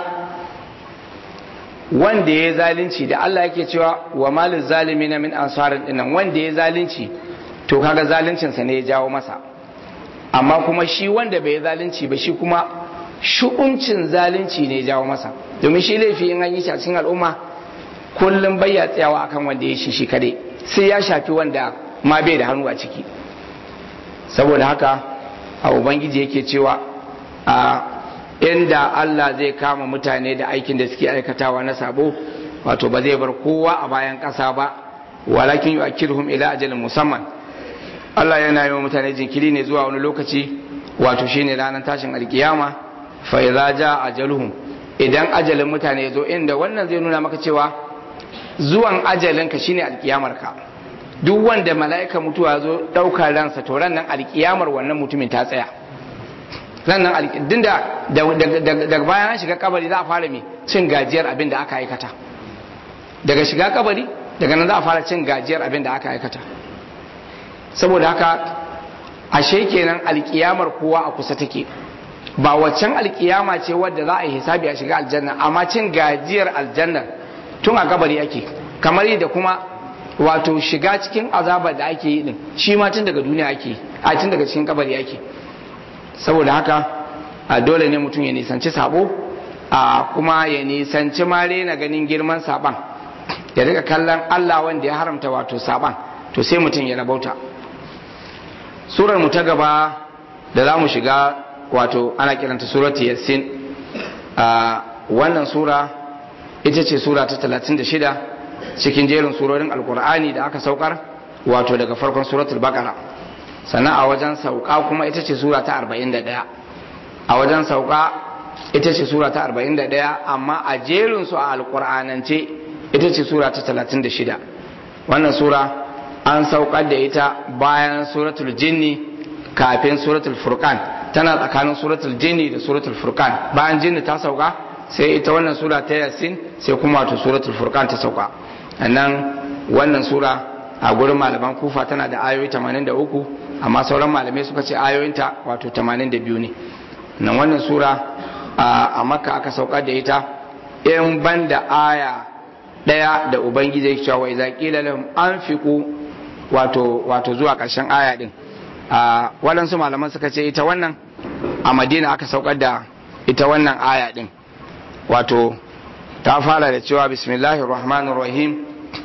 wanda ya zalunci da Allah yake cewa wa malin zalimi na min ansarin dinnan wanda ya zalunci to kaga zaluncinsa ne ya jawo masa amma kuma shi wanda bai zalunci ba shi kuma shu'uncin zalunci ne ya jawo masa domin shi laifi in an yi shi a cikin al'umma kullum bai ya tsayawa akan wanda ya shi shi kadai sai ya shafi wanda ma bai da hannu a ciki saboda haka a ubangiji yake cewa a inda Allah zai kama mutane da aikin da suke aikatawa na sabo wato ba zai bar kowa a bayan ƙasa ba walakin yu'akkiruhum ila ajalin musamman Allah yana yi wa mutane jinkiri ne zuwa wani lokaci wato shine ranar tashin alkiyama fa idza jaa ajaluhum idan ajalin mutane ya zo inda wannan zai nuna maka cewa zuwan ajalinka shine alkiyamarka duk wanda mala'ika mutuwa zo ɗaukar ransa to ran nan alkiyamar wannan mutumin ta tsaya ran nan din da daga bayan an shiga kabari za a fara mai cin gajiyar abin da aka aikata daga shiga kabari daga nan za a fara cin gajiyar abin da aka aikata saboda haka ashe kenan alkiyamar kowa a kusa take ba waccan alkiyama ce wadda za a yi hisabi a shiga aljanna amma cin gajiyar aljanna tun a kabari ake kamar yadda kuma wato shiga cikin azabar da ake yi din shi ma tun daga duniya ake a tun daga cikin kabari ake saboda haka a dole ne mutum ya nisanci sabo a kuma ya nisanci mare na ganin girman saban ya rika kallon Allah wanda ya haramta wato saban to sai mutum ya rabauta surar mu ta gaba da za mu shiga wato ana kiranta suratu yassin a wannan sura ita ce sura ta 36 cikin jerin surorin alkur'ani da aka saukar wato daga farkon suratul baqara sannan a wajen sauka kuma ita ce sura ta 41 a wajen sauka ita ce sura ta 41 amma a jerin su a alkur'anance ita ce sura ta 36 wannan sura an saukar da ita bayan suratul jinni kafin suratul furqan tana tsakanin suratul jinni da suratul furqan bayan jinni ta sauka sai ita wannan sura ta yasin sai kuma wato suratul furqan ta sauka nan wannan sura a gurin malaman kufa tana da ayoyi 83 amma sauran malamai suka ce ayoyinta wato 82 ne nan wannan sura a makka aka saukar da ita in ban da aya daya da ubangiji ya cewa idza qila lahum anfiqu wato wato zuwa karshen aya din a waɗansu malaman suka ce ita wannan a madina aka saukar da ita wannan aya din wato ta fara da cewa bismillahir rahmanir rahim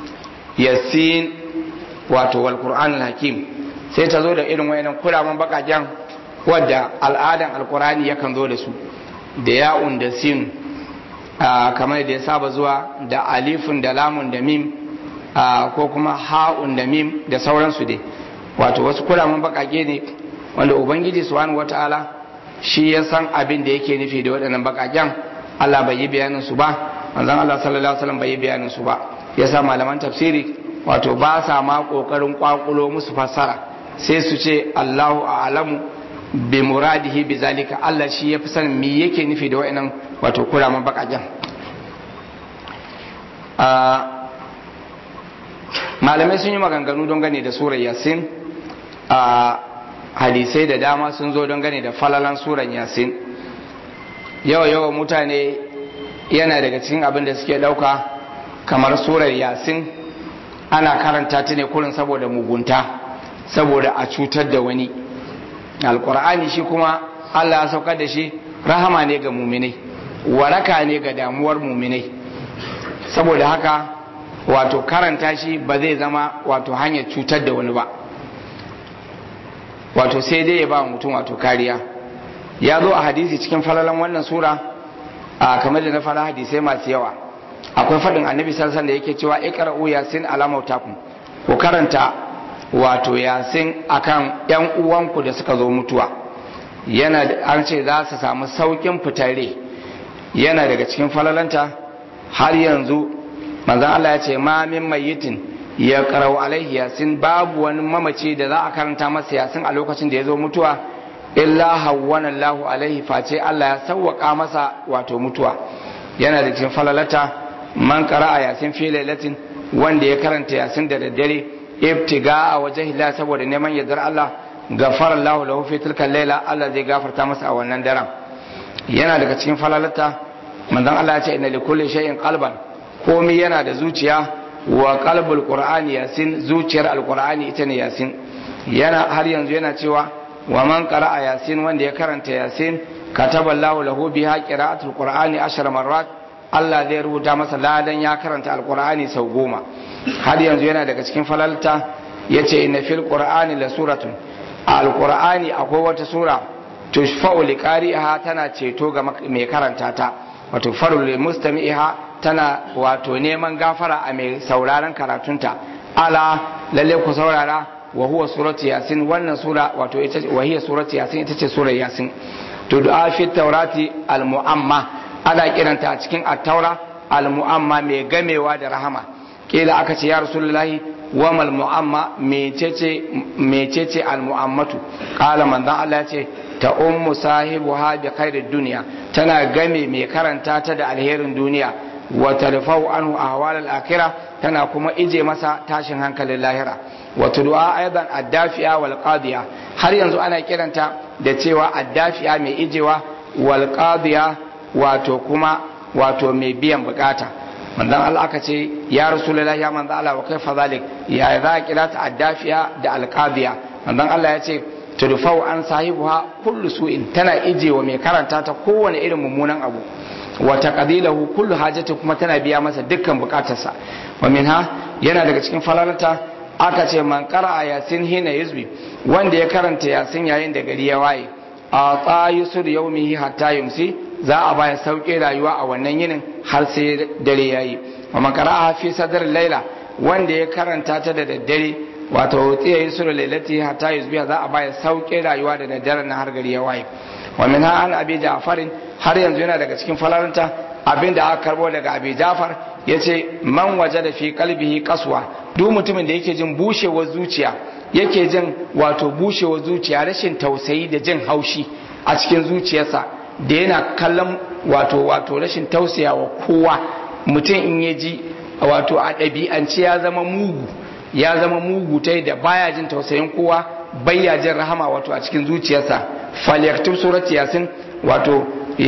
yasin wato wal qur'anul hakim sai ta zo da irin wayannan kuraman bakaken wadda al'adan alqur'ani yakan zo da su da ya'un da sin kamar da ya saba zuwa da alifun da lamun da mim ko kuma ha'un da mim da sauransu dai wato wasu kuraman bakake ne wanda ubangiji subhanahu wata'ala shi ya san abin da yake nufi da waɗannan bakaken Allah bai yi bayanin su ba manzon Allah sallallahu alaihi wasallam bai yi bayanin su ba yasa malaman tafsiri wato ba sa ma kokarin kwakulo musu fassara sai su ce Allahu a'lamu bi muradihi bi zalika Allah shi ya fi sanin me yake nufi da wa'annan wato kuraman bakaken malamai sun yi maganganu don gane da surar yasin a hadisai da dama sun zo don gane da falalan surar yasin yawa yawa mutane yana daga cikin abin da suke dauka kamar surar yasin ana karanta ta ne kurin saboda mugunta saboda a cutar da wani alkur'ani shi kuma allah ya saukar da shi rahama ne ga muminai waraka ne ga damuwar muminai saboda haka wato karanta shi ba zai zama wato hanyar cutar da wani ba wato sai dai ya ba mutum wato kariya ya zo a hadisi cikin falalan wannan sura a kamar da na fara hadisai masu yawa akwai faɗin annabi sassan da yake cewa iqra'u yasin ala mautakum ku karanta wato yasin akan yan uwanku da suka zo mutuwa yana an ce za su samu saukin fitare yana daga cikin falalanta har yanzu manzon Allah ya ce ma min mayyitin ya qara'u alaihi yasin babu wani mamaci da za a karanta masa yasin a lokacin da ya zo mutuwa illa hawwana Allahu alaihi face Allah ya sawwaka masa wato mutuwa yana da cikin falalata man qara'a yasin fi lailatin wanda ya karanta yasin da daddare ibtiga a wajen Allah saboda neman yardar Allah gafara Allah lahu fi tilka laila Allah zai gafarta masa a wannan daren yana daga cikin falalata manzon Allah ya ce inna likulli shay'in qalban komai yana da zuciya wa qalbul qur'ani yasin zuciyar alqur'ani ita ne yasin yana har yanzu yana cewa wa man qara'a yasin wanda ya karanta yasin kataballahu lahu biha qira'atul qur'ani ashar marrat Allah zai rubuta masa ladan ya karanta alqur'ani sau goma har yanzu yana daga cikin falalta yace inna fil qur'ani la suratun alqur'ani akwai wata sura tushfa'u liqari'iha tana ceto ga mai karanta ta wato faru lil mustami'iha tana wato neman gafara a mai sauraron karatunta ala lalle ku saurara wa huwa suratu yasin wannan sura wato ita wa hiya suratu yasin ita ce surar yasin to du'a fi taurati al mu'amma ana kiranta a cikin at-taura al mu'amma mai gamewa da rahama kila aka ce ya rasulullahi wa mal mu'amma mecece mecece al mu'ammatu qala manzon Allah ya ce ta ummu sahibuha bi khairid dunya tana game mai karanta ta da alherin duniya wa tarfau anhu ahwal al akhirah tana kuma ije masa tashin hankalin lahira wa tud'a aidan addafiya wal qadiya har yanzu ana kiranta da cewa addafiya mai ijewa wal qadiya wato kuma wato mai biyan bukata manzon Allah aka ce ya rasulullahi ya manzon Allah wa kaifa zalik ya za kira ta addafiya da al qadiya manzon Allah ya ce tudfau an sahibuha kullu su'in tana ijewa mai karanta ta kowane irin mummunan abu wa taqdilahu kullu hajati kuma tana biya masa dukkan bukatarsa wa minha yana daga cikin falalata aka ce man qara'a yasin hina yuzbi wanda ya karanta yasin yayin da gari ya waye a tsayusur yaumihi hatta yumsi za a baya sauke rayuwa a wannan yinin har sai dare yayi wa man qara'a fi sadr laila wanda ya karanta ta da daddare wato tsiya yusur lailati hatta yuzbi za a baya sauke rayuwa da daddare na har gari ya waye wa min an abi ja'farin har yanzu yana daga cikin falalanta abinda aka karbo daga abi ja'far yace man wajada fi qalbihi qaswa duk mutumin da yake jin bushewar zuciya yake jin wato bushewar zuciya rashin tausayi da jin haushi a cikin zuciyarsa da yana kallon wato wato rashin tausayawa kowa mutum in ya ji wato a ɗabi'ance ya zama mugu ya zama mugu ta da baya jin tausayin kowa bayya jin rahama wato a cikin zuciyarsa falyaktub surat yasin wato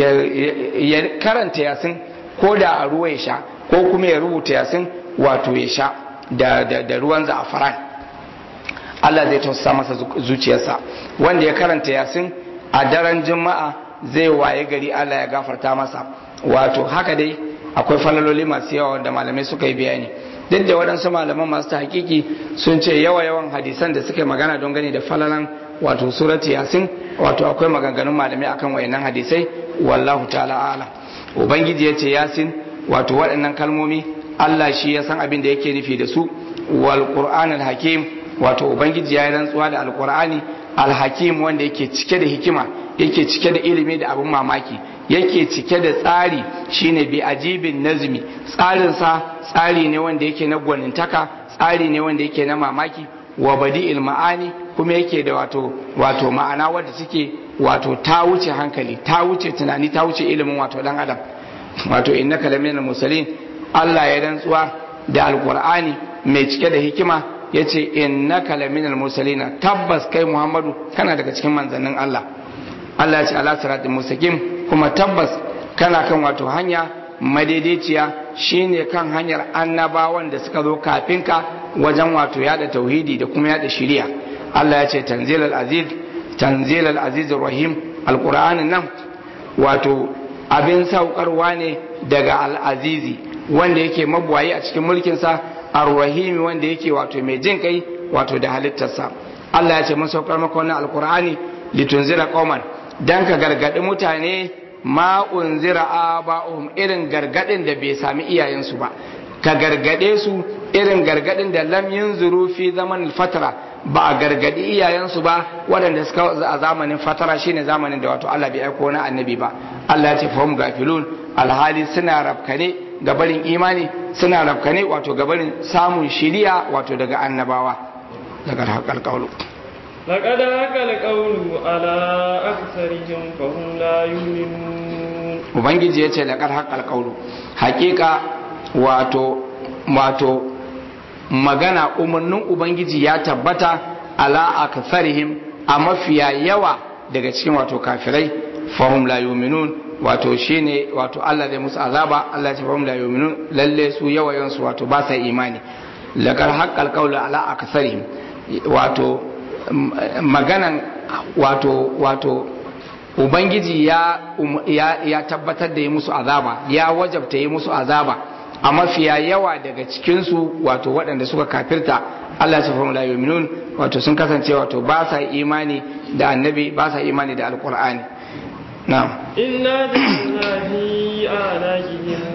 ya karanta yasin ko da a ruwa ya sha ko kuma ya rubuta yasin wato ya sha da ruwan za'afaran Allah zai tausasa masa zuciyarsa wanda ya karanta yasin a daren juma'a zai waye gari Allah ya gafarta masa wato haka dai akwai falaloli masu yawa wanda malamai suka yi bayani duk da waɗansu malaman masu ta hakiki sun ce yawa yawan hadisan da suka yi magana don gani da falalan wato surati yasin wato akwai maganganun malamai akan wayannan hadisai wallahu ta'ala alam ubangiji ya ce yasin wato waɗannan kalmomi Allah shi ya san abin da yake nufi da su wal qur'anul hakim wato ubangiji ya yi rantsuwa da alqur'ani alhakim wanda yake cike da hikima yake cike da ilimi da abin mamaki yake cike da tsari shine bi ajibin nazmi tsarinsa tsari ne wanda yake na gwanintaka tsari ne wanda yake na mamaki wa badi'il ma'ani kuma yake da wato wato ma'ana wadda take wato ta wuce hankali ta wuce tunani ta wuce ilimin wato dan adam wato innaka laminal mursalin Allah ya rantsuwa da alqur'ani mai cike da hikima yace innaka laminal mursalin tabbas kai Muhammadu kana daga cikin manzannin Allah Allah ya ce ala siratul mustaqim kuma tabbas kana kan wato hanya madaidaiciya shine kan hanyar annabawan da suka zo kafin ka wajen wato yada tauhidi da kuma yada shari'a Allah ya ce tanzilal aziz tanzilal aziz rahim alqur'anin nan wato abin saukarwa ne daga al'azizi wanda yake mabuwayi a cikin mulkinsa ar-rahimi wanda yake wato mai jin kai wato da halittarsa Allah ya ce mun saukar maka wannan alqur'ani litunzira qauman dan ka gargadi mutane ma unzira aba'uhum irin gargadin da bai sami iyayensu ba ka gargade su irin gargadin da lam yunzuru fi zaman fatara ba a gargadi iyayensu ba waɗanda suka a zamanin fatara shine zamanin da wato Allah bai aiko na annabi ba Allah ya ce fahum gafilun alhali suna rafkane gabarin imani suna rafkane wato gabarin samun shiriya wato daga annabawa daga haƙar ƙaulu لقد حق القول على أكثرهم فهم لا يؤمنون ubangiji ya ce laƙar haƙar ƙaulu haƙiƙa wato wato magana umarnin ubangiji ya tabbata ala akfarihim a mafiya yawa daga cikin wato kafirai fahum la yuminun wato shine wato Allah zai musu azaba Allah ya ce fahum la yuminun lalle su yawayansu wato ba sa imani laƙar haƙar ƙaulu ala akfarihim wato maganan wato wato ubangiji ya, ya, ya tabbatar da yi musu azaba ya wajabta yi musu azaba a mafiya yawa daga cikinsu wato waɗanda suka kafirta Allah ya fahimu la yuminun wato sun kasance wato ba sa imani da annabi ba sa imani da alkur'ani na'am إنا جعلنا في أعناقهم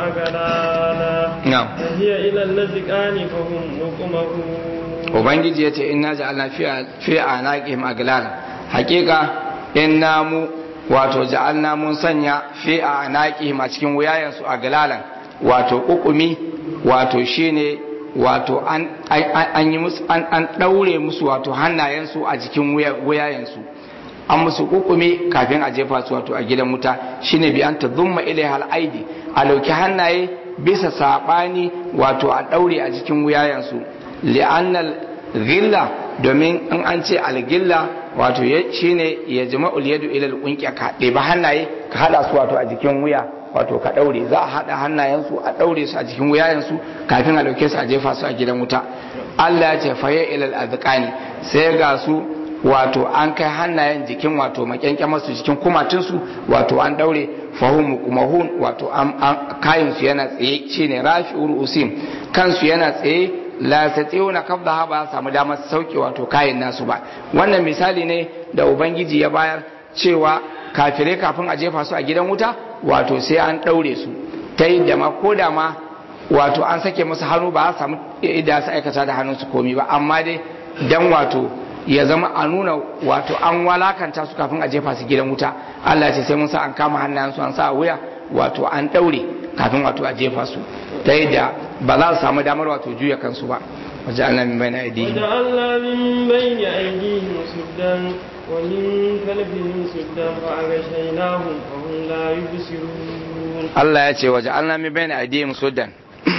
أغلالا na'am فهي إلى الأذقان فهم مقمحون ubangiji ya ce inna ja'alna fi anaqihim aglalan hakika inna mu wato ja'alna mun sanya fi anaqihim a cikin wuyayensu aglalan wato ukumi wato shine wato an an yi musu an an daure musu wato hannayensu a jikin wuyayensu an musu ukumi kafin a jefa su wato a gidan wuta shine bi an tadhumma ilaiha al-aidi a lauki hannaye bisa sabani wato a daure a jikin wuyayensu li'annal ghilla domin in an ce algilla wato shine ya jama'ul yadu ila al ka ɗeba hannaye ka hada su wato a jikin wuya wato ka daure za a hada hannayensu a daure su a jikin wuyayensu kafin a dauke su a jefa su a gidan wuta Allah ya ce faye ila al sai ga su wato an kai hannayen jikin wato makyankyamar su jikin kumatinsu wato an daure fahum kumahun wato an kayan su yana tsaye shine rafi'ur usim kansu yana tsaye la na kabda ba samu damar sauke wato kayan nasu ba wannan misali ne da ubangiji ya bayar cewa kafirai kafin a jefa su a gidan wuta wato sai an daure su ta yi da ma ko da ma wato an sake musu hannu ba a samu idan su aikata da hannunsu komi ba amma dai dan wato ya zama a nuna wato an walakanta su kafin a jefa su gidan wuta Allah ce sai mun sa an kama hannayensu an sa a wuya wato an daure kafin wato a jefa su ta yadda ba za su samu damar wato juya kansu ba wajen Allah min bai na aidihim وجعلنا من بين أيديهم سدا ومن خلفهم سدا فأغشيناهم فهم لا يبصرون Allah ya ce waje Allah min bai na aidihim sudan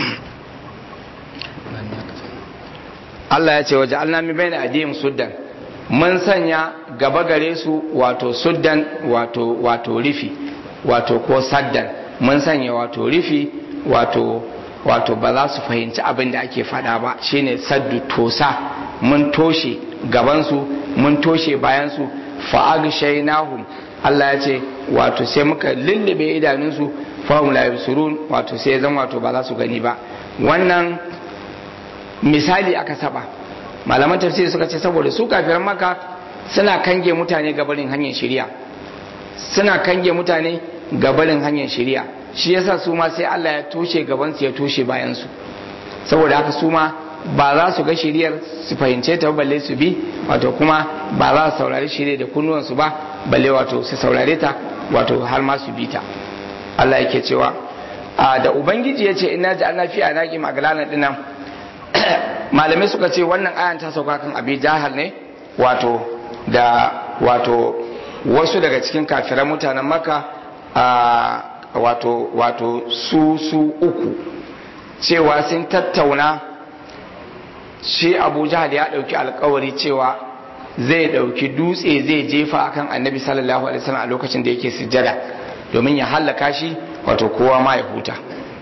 Allah ya ce waje Allah min bai na aidihim sudan mun sanya gaba gare su wato suddan wato wato rifi wato ko saddan mun sanya wato rifi wato wato ba za su fahimci abin da ake faɗa ba shine saddu tosa mun toshe gabansu mun toshe bayansu fa'agshaynahum Allah ya ce wato sai muka lullube idanunsu fahum la yabsurun wato sai zan wato ba za su gani ba wannan misali aka saba malaman tafsiri suka ce saboda su kafiran maka suna kange mutane gabarin hanyar shari'a suna kange mutane gabarin hanyar shari'a shi yasa su ma sai Allah ya toshe gabansu ya toshe bayansu saboda haka su ma ba za su ga shiriyar su fahimce ta balle su bi wato kuma ba za su saurari shirya da kunnuwansu ba balle wato su saurare ta wato har ma su bi ta Allah yake cewa a da ubangiji ya ce ina ji Allah fi anaki magalana dinnan malamai suka ce wannan ayan ta sauka kan abi jahal ne wato da wato wasu daga cikin kafiran mutanen maka a wato wato su su uku cewa sun tattauna shi abu jahal ya dauki alkawari cewa zai dauki dutse zai jefa akan annabi sallallahu alaihi wasallam a lokacin da yake sujjada domin ya hallaka shi wato kowa ma ya huta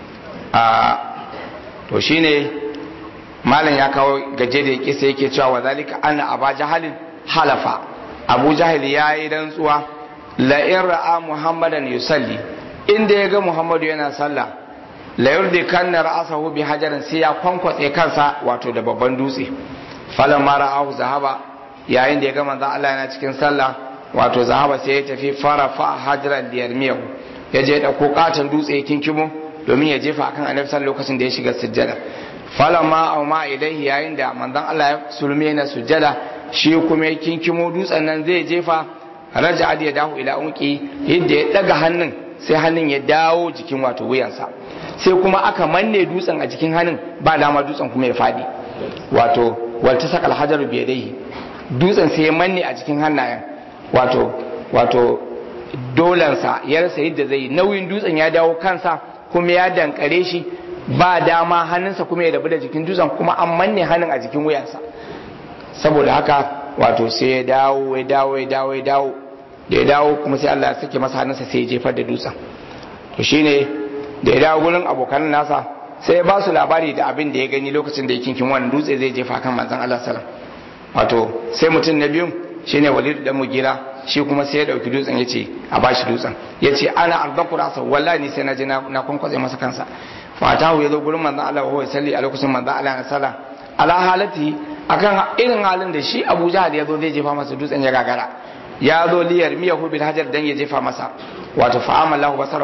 a to shine malam ya kawo gaje da yake sai yake cewa wa zalika anna aba jahalin halafa abu jahil ya yi rantsuwa la in ra'a muhammadan yusalli inda ya ga muhammadu yana sallah la yurdi kanna ra'asahu bi hajarin sai ya kwankwatse kansa wato da babban dutse falan ma ra'ahu zahaba yayin da ya ga manzon Allah yana cikin sallah wato zahaba sai ya tafi fara fa hajaran da yarmiyahu ya je da katon dutse ya kinkimo domin ya jefa akan annabi sallallahu lokacin da ya shiga sujjada falan ma au ma ilaihi yayin da manzon Allah ya sulme yana sujjada shi kuma ya kinkimo dutsen nan zai jefa raja ya dahu ila unki yadda ya daga hannun sai hannun ya dawo jikin wato wuyansa sai kuma aka manne dutsen a jikin hannun ba dama dutsen kuma ya fadi wato walta sakal hajaru biyadaihi dutsen sai ya manne a jikin hannayen wato wato dolansa ya rasa yadda zai nauyin dutsen ya dawo kansa kuma ya dankare shi ba dama hannunsa kuma ya rabu da jikin dutsen kuma an manne hannun a jikin wuyansa saboda haka wato sai ya dawo ya dawo ya dawo ya dawo da ya dawo kuma sai Allah ya sake masa hannunsa sai ya jefar da dutsen to shine da ya dawo gurin abokan nasa sai ya ba su labari da abin da ya gani lokacin da ya kinkin wannan dutse zai jefa kan manzon Allah sallam wato sai mutum na biyu shine Walid dan Mugira shi kuma sai ya dauki dutsen ya ce a bashi dutsen ya ce ana ardaku rasa wallahi ni sai na je na kwankwatse masa kansa fatahu ya zo gurin manzon Allah wa salli a lokacin manzon Allah na sallah ala halati akan irin halin da shi Abu Jahal ya zo zai jefa masa dutsen ya gagara ya zo liyar miyahu bil hajar dan ya jefa masa wato fa amallahu basarahu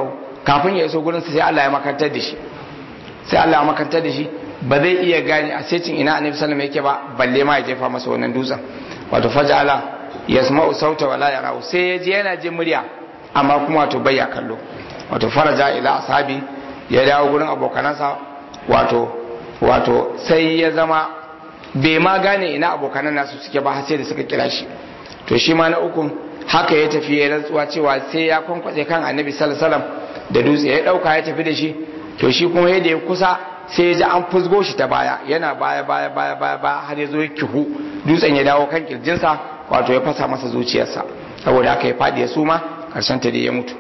kafin ya iso gurin sai Allah ya makantar da shi sai Allah ya makantar da shi ba zai iya gane a secin ina annabi sallallahu alaihi wasallam yake ba balle ma ya jefa masa wannan dutsen wato faja'ala yasma'u sauta wala yarau sai ya je yana jin murya amma kuma wato bai ya kallo wato faraja ila ashabi ya dawo gurin abokanansa wato wato sai ya zama bai ma gane ina abokanan nasu suke ba sai da suka kira shi to shi ma na uku haka ya tafi ya rantsuwa cewa sai ya kwankwace kan annabi sallallahu alaihi wasallam da dutse ya dauka ya tafi da shi to shi kuma yadda ya kusa sai ya ji an fusgo shi ta baya yana baya baya baya baya baya har ya zo ya kihu dutsen ya dawo kan kirjinsa wato ya fasa masa zuciyarsa saboda haka ya fadi ya suma karshen ta da ya mutu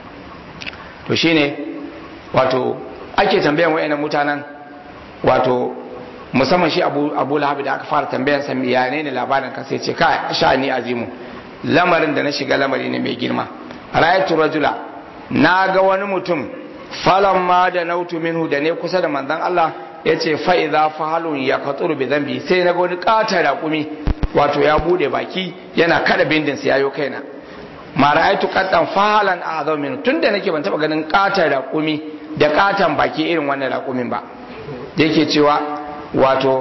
to shine wato ake tambayan wayannan mutanen wato musamman shi abu abu lahabi da aka fara tambayan sa ya ne ne labarin ka sai ce ka sha'ani azimu lamarin da na shiga lamari ne mai girma ra'aytu rajula na ga wani mutum falan ma da nautu minhu da ne kusa da manzon Allah ya ce fa'iza fahalun ya katsuru bi zambi sai na ga wani ƙatar raƙumi wato ya bude baki yana kada bindin sa yayo kaina ma ra'aytu qattan fahalan a'zam min tunda nake ban taba ganin ƙatar raƙumi da ƙatan baki irin wannan raƙumin ba yake cewa wato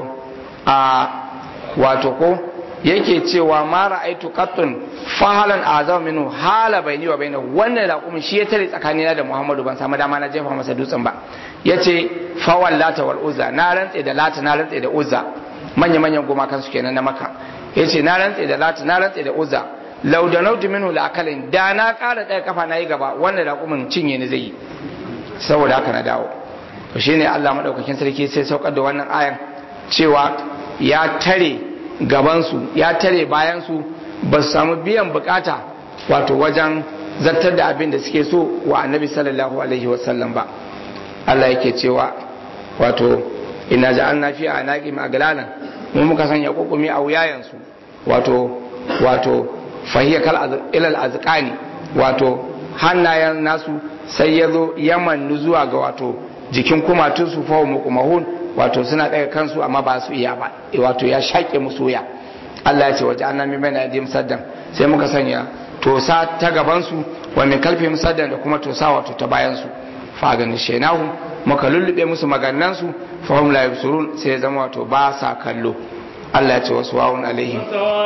a wato ko yake cewa ma ra'aitu qattun fahalan azam minhu hala baini wa bainahu wannan raqumin shi ya tare tsakanina da Muhammadu ban samu dama na jefa masa dutsen ba yace fa wallata wal uzza na rantse da lata na rantse da uzza manya manyan gumakan su kenan na maka yace na rantse da lata na rantse da uzza law da nautu minhu la akalin da na kara ɗaya kafa na yi gaba wannan raqumin cinye ni zai yi saboda haka na dawo to shine Allah madaukakin sarki sai saukar da wannan ayan cewa ya tare gabansu ya tare bayansu ba su samu biyan bukata wato wajen zartar da abin da suke so wa annabi sallallahu alaihi wasallam ba Allah yake cewa wato ina ja'alna fi anaqim aglalan mu muka sanya kokumi a wuyayensu wato wato fahiya kal ilal azqani wato hannayen nasu sai ya zo yaman zuwa ga wato jikin kumatunsu fa muqmahun wato suna daga kansu amma ba su iya ba wato ya shaƙe musu wuya Allah ya ce waje an nami bana yadim saddan sai muka sanya tosa ta gabansu wa min kalfi saddan da kuma tosa wato ta bayansu fa ganin shenahu muka lullube musu magannansu fa hum la yabsurun sai ya zama wato ba sa kallo Allah ya ce wasu wawun alaihim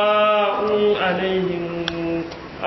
sawa'un alaihim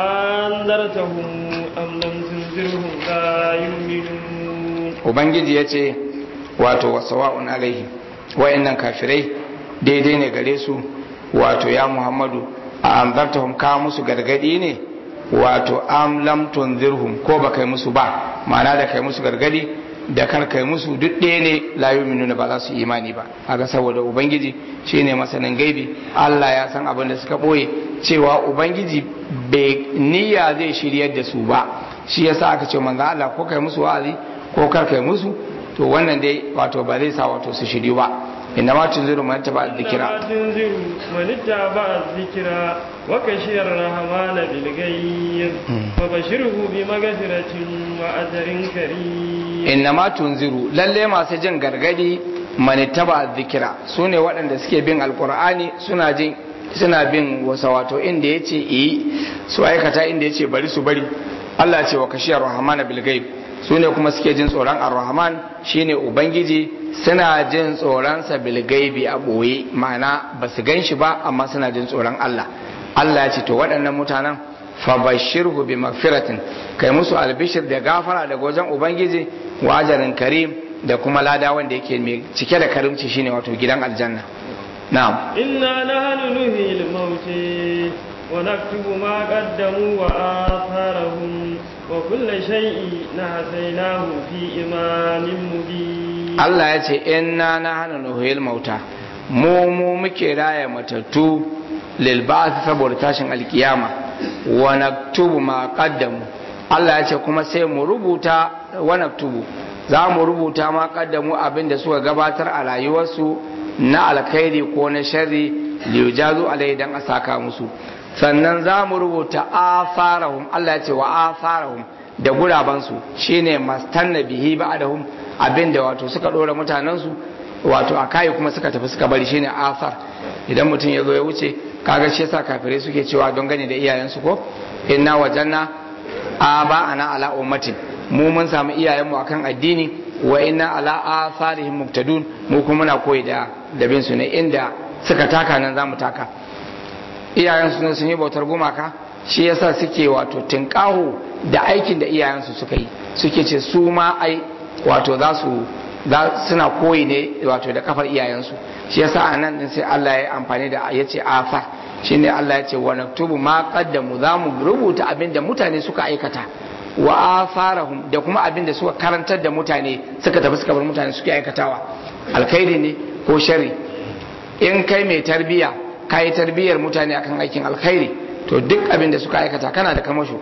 andartahum am lam tunzirhum la yu'minun ubangiji ya ce wato wasawa'un alaihi wa'annan kafirai daidai ne gare su wato ya muhammadu a anzartahum ka musu gargadi ne wato am lam tunzirhum ko ba kai musu ba ma'ana da kai musu gargadi da kar kai musu duk ɗaya ne la yu'minuna ba za su imani ba kaga saboda ubangiji shine masanin gaibi Allah ya san abin da suka boye cewa ubangiji bai niyya zai shiryar da su ba shi yasa aka ce manzo Allah ko kai musu wa'azi ko kar kai musu to wannan dai wato ba zai sa wato su shiryu ba inna ma tunziru man taba dhikra tunziru man taba dhikra wa kashiyar rahman bil ghaib fa bashirhu bi maghfiratin wa ajrin karim inna ma tunziru lalle masu jin gargadi man taba dhikra sune waɗanda suke bin alqur'ani suna jin suna bin wasa wato inda yace yi su aikata inda yace bari su bari Allah ce wa kashiyar rahman bil ghaib su ne kuma suke jin tsoron ar-rahman shine ubangiji suna jin tsoronsa bilgaibi a ɓoye ma'ana ba su gan shi ba amma suna jin tsoron Allah Allah ya ce to waɗannan mutanen fabashirhu bi magfiratin kai musu albishir da gafara daga wajen ubangiji wa ajarin karim da kuma lada wanda yake mai cike da karimci shine wato gidan aljanna na'am inna nahnu nuhil mauti wa naktubu ma qaddamu wa atharahum wa kulla shay'in nahsaynahu fi imamin mubin Allah ya ce inna nahnu nuhil mauta mu mu muke raya matattu lil ba'th saboda tashin alkiyama wa naktubu ma qaddamu Allah ya ce kuma sai mu rubuta wa naktubu za mu rubuta ma qaddamu abin da suka gabatar a rayuwarsu na alkhairi ko na sharri liyujazu alai dan a saka musu sannan za mu rubuta afarahum Allah ya ce wa afarahum da gurabansu shine mastanna bihi ba'dahum abinda wato suka dora mutanensu wato a kai kuma suka tafi suka bari shine asar idan mutum ya zo ya wuce kaga shi yasa kafirai suke cewa don gane da iyayensu ko inna wajanna aba ana ala ummatin mu mun samu iyayenmu akan addini wa inna ala atharihim muqtadun mu kuma muna koyi da dabin su ne inda suka taka nan zamu taka iyayen su sun yi bautar gumaka shi yasa suke wato tinkaho da aikin da iyayen su suka yi suke ce su ma ai wato za su suna koyi ne wato da kafar iyayensu shi yasa a nan din sai Allah ya amfani da ya ce afa shine Allah ya ce wa naktubu ma qaddamu za mu rubuta abin da mutane suka aikata wa atharahum da kuma abin da suka karantar da mutane suka tafi suka bar mutane suke aikatawa alkhairi ne ko sharri in kai mai tarbiya kai tarbiyar mutane akan aikin alkhairi to duk abin da suka aikata kana da kamasho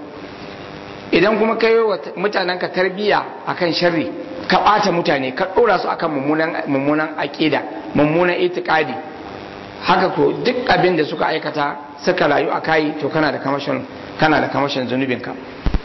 idan kuma kai wa mutanen ka tarbiya akan sharri ka ɓata mutane ka ɗora su akan mummunan aƙida mummunan itikadi haka ko duk abin da suka aikata suka rayu a kayi to kana da kamashin kana da kamashin zunubinka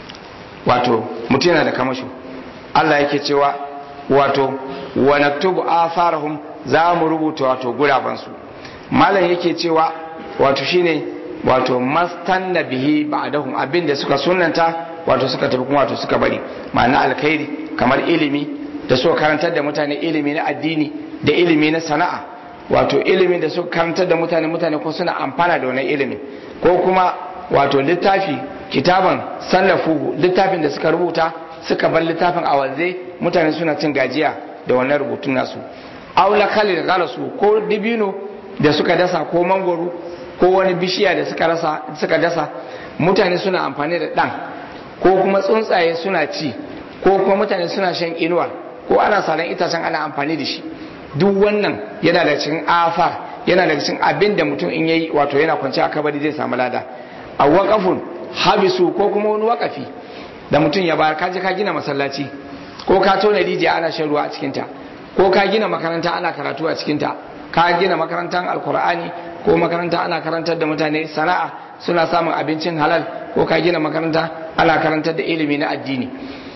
wato mutum yana da kamashin Allah yake cewa wato wa naktubu atharahum za mu rubuta wato gurabansu malam yake cewa wato shine wato mastanna bihi ba'dahum abin da suka sunnanta wato suka tafi kuma wato suka bari ma'ana alkhairi kamar ilimi da suka karantar da mutane ilimi na addini da ilimi na sana'a wato ilimin da suka karantar da mutane mutane ko suna amfana da wannan ilimin ko kuma wato littafi kitaban sallafuhu littafin da suka rubuta suka bar littafin a wanze mutane suna cin gajiya da wannan rubutun nasu aula khalil garasu ko dibino da suka dasa ko mangoro ko wani bishiya da suka rasa suka dasa mutane suna amfani da dan ko kuma tsuntsaye suna ci ko kuma mutane suna shan inuwa ko ana saran itacen ana amfani da shi duk wannan yana da cikin afar yana da cikin abin da mutum in yayi wato yana kwance a kabari zai samu lada a waƙafun habisu ko kuma wani waƙafi da mutum ya bayar kaje ka gina masallaci ko ka tona rijiya ana shan ruwa a cikinta ko ka gina makaranta ana karatu a cikinta ka gina makarantar alkur'ani ko makaranta ana karantar da mutane sana'a suna samun abincin halal ko ka gina makaranta ana karantar da ilimi na addini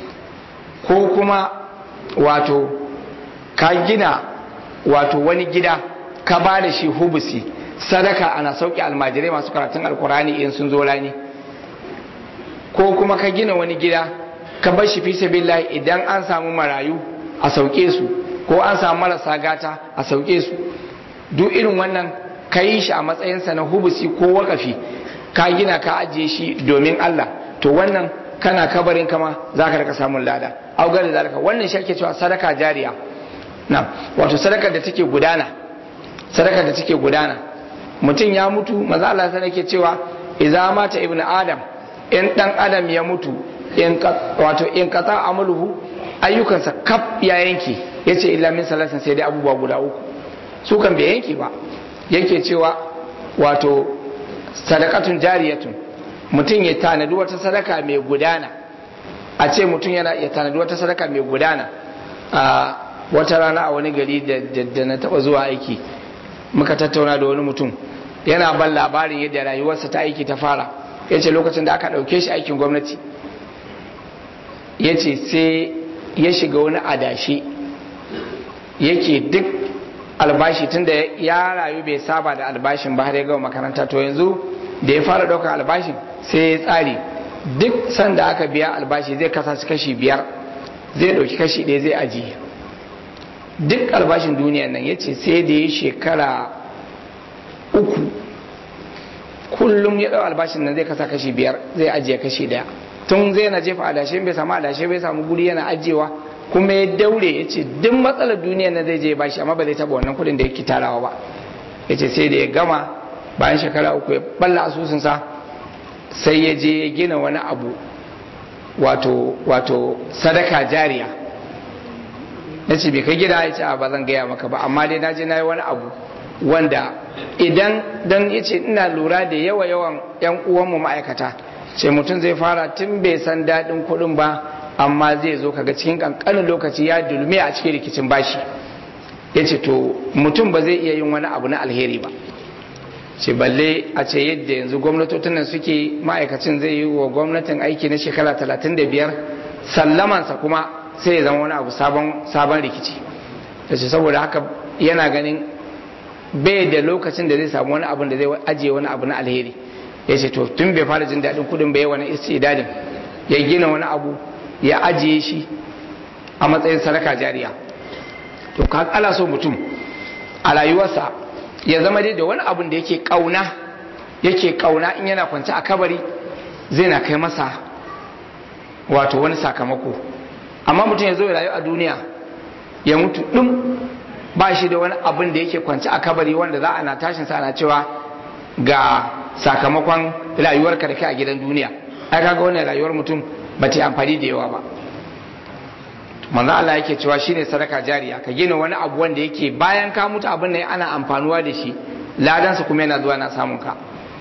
ko kuma wato ka gina wato wani gida ka ba da shi hubusi sadaka ana sauke almajirai masu karatun alkurani in sun zo rani ko kuma ka gina wani gida ka bar shi fi sabilillahi idan an samu marayu a sauke su ko an samu marasa gata a sauke su duk irin wannan ka yi shi a matsayinsa na hubusi ko wakafi ka gina ka ajiye shi domin Allah to wannan kana kabarin kama za ka rika samun lada augar da zalika wannan shi ake cewa sadaka jariya na wato sadakar da take gudana sadakar da take gudana mutum ya mutu maza Allah sai yake cewa idza mata ibnu adam in dan adam ya mutu in wato in qata amaluhu ayyukansa kaf ya yanke yace illa min salasin sai dai abubuwa guda uku su kan bai yanke ba yake cewa wato sadakatun jariyatun mutum ya tanadi wata sadaka mai gudana a ce mutum yana ya tanadi wata sadaka mai gudana a wata rana a wani gari da na taba zuwa aiki muka tattauna da wani mutum yana ban labarin yadda rayuwarsa ta aiki ta fara ya ce lokacin da aka ɗauke shi aikin gwamnati ya ce sai ya shiga wani adashi yake duk albashi tunda ya rayu bai saba da albashin ba har ya gama makaranta to yanzu da ya fara ɗaukar albashin sai ya tsari duk sanda aka biya albashi zai kasa su kashi biyar zai ɗauki kashi ɗaya zai ajiye duk albashin duniya nan ya ce sai da ya shekara uku kullum ya ɗau albashin nan zai kasa kashi biyar zai ajiye kashi ɗaya tun zai na jefa adashe bai samu adashe bai samu guri yana ajiyewa kuma ya daure ya ce duk matsalar duniya na zai je bashi amma ba zai taba wannan kudin da yake tarawa ba ya ce sai da ya gama bayan shekara uku ya balla asusunsa sai ya je ya gina wani abu wato wato sadaka jariya na ce bai kai gida ya ce ba zan gaya maka ba amma dai na je na yi wani abu wanda idan dan ya ce ina lura da yawa yawan yan uwanmu ma'aikata ce mutum zai fara tun bai san daɗin kuɗin ba amma zai zo kaga cikin kankanin lokaci ya dulme a cikin rikicin bashi ya ce to mutum ba zai iya yin wani abu na alheri ba ce balle a ce yadda yanzu gwamnatocin nan suke ma'aikacin zai yi wa gwamnatin aiki na shekara 35 sallamansa kuma sai ya zama wani abu sabon rikici da ce saboda haka yana ganin bai da lokacin da zai samu wani abu da zai ajiye wani abu na alheri ya ce to tun bai fara jin daɗin kudin bai wani istidadin ya gina wani abu ya ajiye shi a matsayin sadaka jariya to ka ala so mutum a rayuwarsa ya zama dai da wani abun da yake kauna yake kauna in yana kwance a kabari zai na kai masa wato wani sakamako amma mutum ya zo ya rayu a duniya ya mutu ɗin ba shi da wani abin da yake kwance a kabari wanda za a na tashin sa ana cewa ga sakamakon rayuwarka da kai a gidan duniya ai kaga wannan rayuwar mutum ba ta amfani da yawa ba manzo Allah yake cewa shine sadaka jariya ka gina wani abu wanda yake bayan ka mutu abin nan ana amfanuwa da shi ladansa kuma yana zuwa na samun ka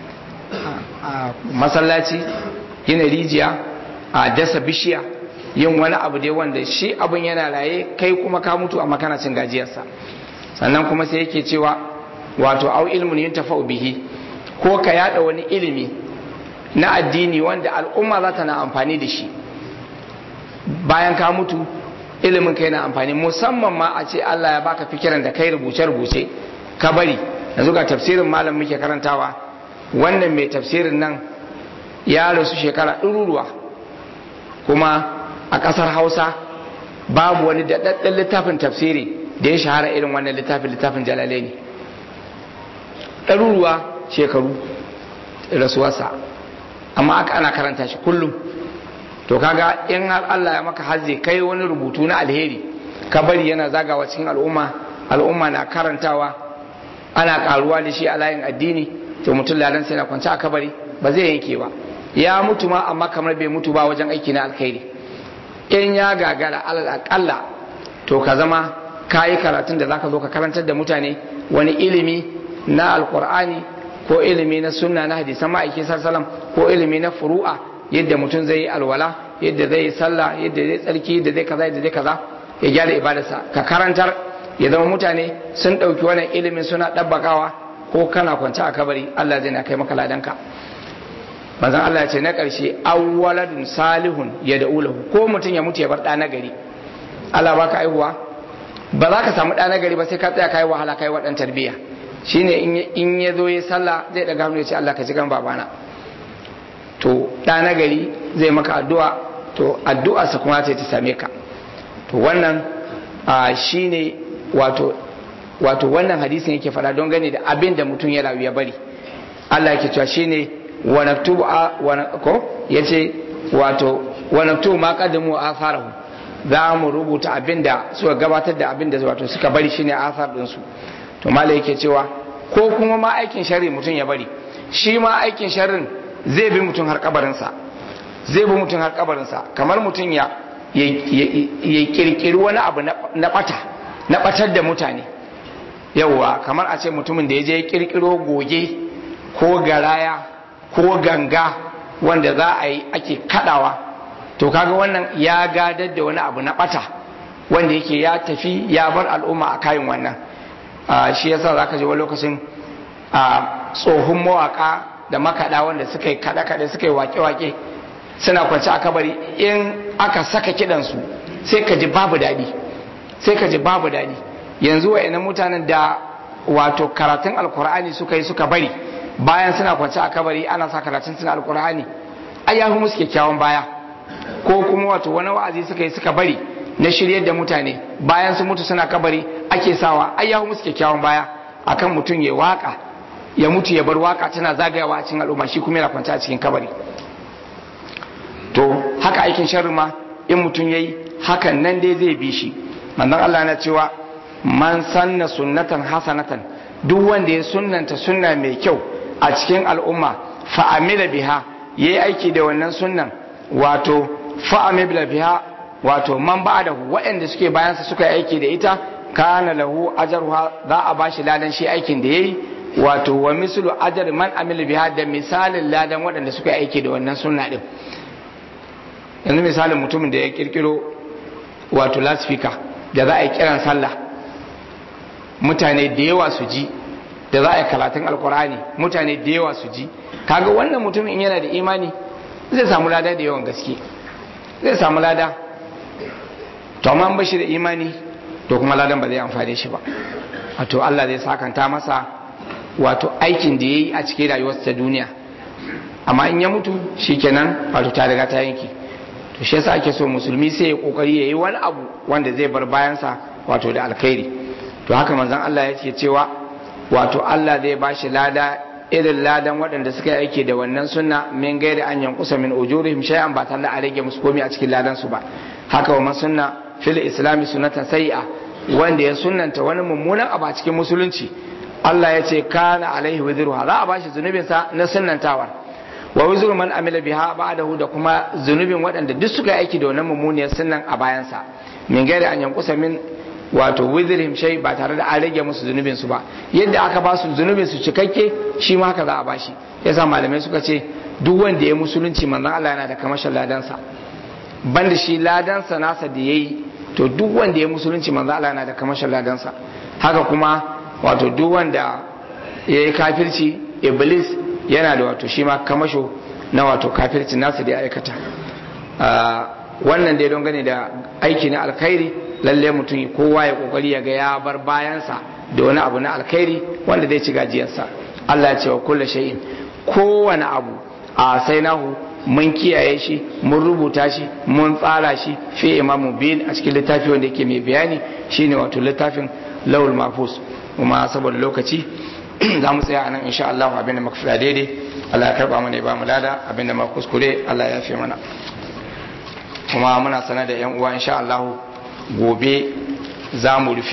masallaci gina rijiya a dasa bishiya yin wani abu dai wanda shi abin yana raye kai kuma ka mutu amma kana cin gajiyarsa sannan kuma sai yake cewa wato au ilmun yuntafa'u bihi ko ka yada wani ilimi na addini wanda al'umma za ta na amfani da shi bayan ka mutu ilimin kai na amfani musamman ma a ce Allah ya baka fikiran da kai rubuce rubuce ka bari yanzu ga tafsirin malam muke karantawa wannan mai tafsirin nan ya rasu shekara ɗaruruwa kuma a ƙasar hausa babu wani daɗaɗɗen littafin tafsiri da ya shahara irin wannan littafin littafin jalale ne ɗaruruwa shekaru rasuwarsa amma aka ana karanta shi kullum to kaga in har Allah ya maka hazze kai wani rubutu na alheri ka bari yana zagawa cikin al'umma al'umma na karantawa ana karuwa da shi a layin addini to mutum ladan sai na kwance a kabari ba zai yanke ba ya mutu ma amma kamar bai mutu ba wajen aiki na alkhairi in ya gagara alal akalla to ka zama kayi karatun da zaka zo ka karantar da mutane wani ilimi na alkur'ani ko ilimi na sunna na hadisan ma'aikin sallam ko ilimi na furu'a yadda mutum zai yi alwala yadda zai yi sallah yadda zai tsarki yadda zai kaza yadda zai kaza ya gyara ibadarsa ka karantar ya zama mutane sun ɗauki wannan ilimin suna ɗabbakawa ko kana kwance a kabari Allah zai na kai maka ladanka manzon Allah ya ce na ƙarshe awwaladun salihun ya da ulahu ko mutum ya mutu ya bar ɗa na gari Allah baka aihuwa ba za ka samu ɗa na gari ba sai ka tsaya kai wahala kai waɗan tarbiyya shine in ya zo ya sallah zai ɗaga hannu ya ce Allah ka ji gan babana to ɗa na gari zai maka addu'a to addu'a sa kuma ta same ka to wannan shine wato wato wannan hadisin yake faɗa don gane da abin da mutum ya rayu ya bari Allah yake cewa shine wa naktubu ko yace wato wa naktubu ma qaddamu atharahu za mu rubuta abin da suka gabatar da abin da wato suka bari shine athar din su to malai yake cewa ko kuma ma aikin sharri mutum ya bari shi ma aikin sharrin zai bi mutum har kabarinsa zai bi mutum har kabarinsa kamar mutum ya ya kirkiri wani abu na bata na batar da mutane yauwa kamar a ce mutumin da ya je kirkiro goge ko garaya ko ganga wanda za a yi ake kadawa to kaga wannan ya gadar da wani abu na bata wanda yake ya tafi ya bar al'umma a kayan wannan shi yasa za ka je wani lokacin tsohon mawaka da makaɗa wanda suka yi kaɗe-kaɗe suka yi wake-wake suna kwanci a kabari in aka saka kiɗansu sai ka ji babu daɗi sai ka ji babu daɗi yanzu wa mutanen da wato karatun alkur'ani suka yi suka bari bayan suna kwanci a kabari ana sa karatun suna alkur'ani ai ya musu kyakkyawan baya ko kuma wato wani wa'azi suka yi suka bari na shiryar da mutane bayan sun mutu suna kabari ake sawa ai ya musu kyakkyawan baya akan mutum ya waka ya mutu ya bar waka tana zagayawa a cikin al'umma shi kuma yana kwance a cikin kabari to haka aikin sharri ma in mutum yayi hakan nan dai zai bi shi manzon Allah na cewa man sanna sunnatan hasanatan duk wanda ya sunnanta sunna mai kyau a cikin al'umma fa amila biha yayi aiki da wannan sunnan wato fa amila biha wato man ba'da waɗanda suke bayansa suka yi aiki da ita kana lahu ajruha za a bashi ladan shi aikin da yayi wato wa mislu ajr man amila biha da misalin ladan waɗanda suka aiki da wannan sunna din yanzu misalin mutumin da ya kirkiro wato lasfika da za a yi kiran sallah mutane da yawa su ji da za a yi karatun alkurani mutane da yawa su ji kaga wannan mutumin in yana da imani zai samu lada da yawan gaske zai samu lada to amma bashi da imani to kuma ladan ba zai amfane shi ba wato Allah zai sakanta masa wato aikin da ya yi a cikin rayuwarsa ta duniya amma in ya mutu shikenan wato ta riga ta yanki to shi yasa ake so musulmi sai ya kokari yayi wani abu wanda zai bar bayansa wato da alkhairi to haka manzon Allah yake cewa wato Allah zai bashi lada irin ladan waɗanda suka yi aiki da wannan sunna min gairi an yankusa min ujurihim shay'an ba tare da a rage musu komai a cikin ladan su ba haka wa sunna fil islami sunnatan sayi'a wanda ya sunnanta wani mummunan abu a cikin musulunci Allah ya ce kana alaihi wizruha za a bashi zunubin sa na sunnantawar wa wizru man amila biha ba'dahu da kuma zunubin waɗanda duk suka yi aiki da wannan mummuniyar sunnan a bayansa min gairi an yankusa min wato wizrihim shay ba tare da an rage musu zunubin su ba yadda aka ba su zunubin su cikakke shi ma haka za a bashi yasa malamai suka ce duk wanda ya musulunci manzon Allah yana da kamashin ladansa banda shi ladansa nasa da yayi to duk wanda ya musulunci manzon Allah yana da kamashin ladansa haka kuma wato duk wanda ya yi kafirci iblis yana da wato shi ma kamasho na wato kafirci nasa da ya aikata wannan dai don gane da aiki na alkhairi lalle mutum kowa ya kokari ya ga ya bar bayansa da wani abu na alkhairi wanda zai ci gajiyarsa Allah ya ce wa kullu shay'in kowane abu a sai nahu mun kiyaye shi mun rubuta shi mun tsara shi fi imamu bin a cikin littafi wanda yake mai bayani shine wato littafin lawul mahfuz kuma saboda lokaci za mu tsaya anan insha Allah abin da muka fada daidai Allah ya karba mana ya ba mu lada abin da muka kuskure Allah ya yafe mana kuma muna sanar da yan uwa insha Allah gobe za mu rufe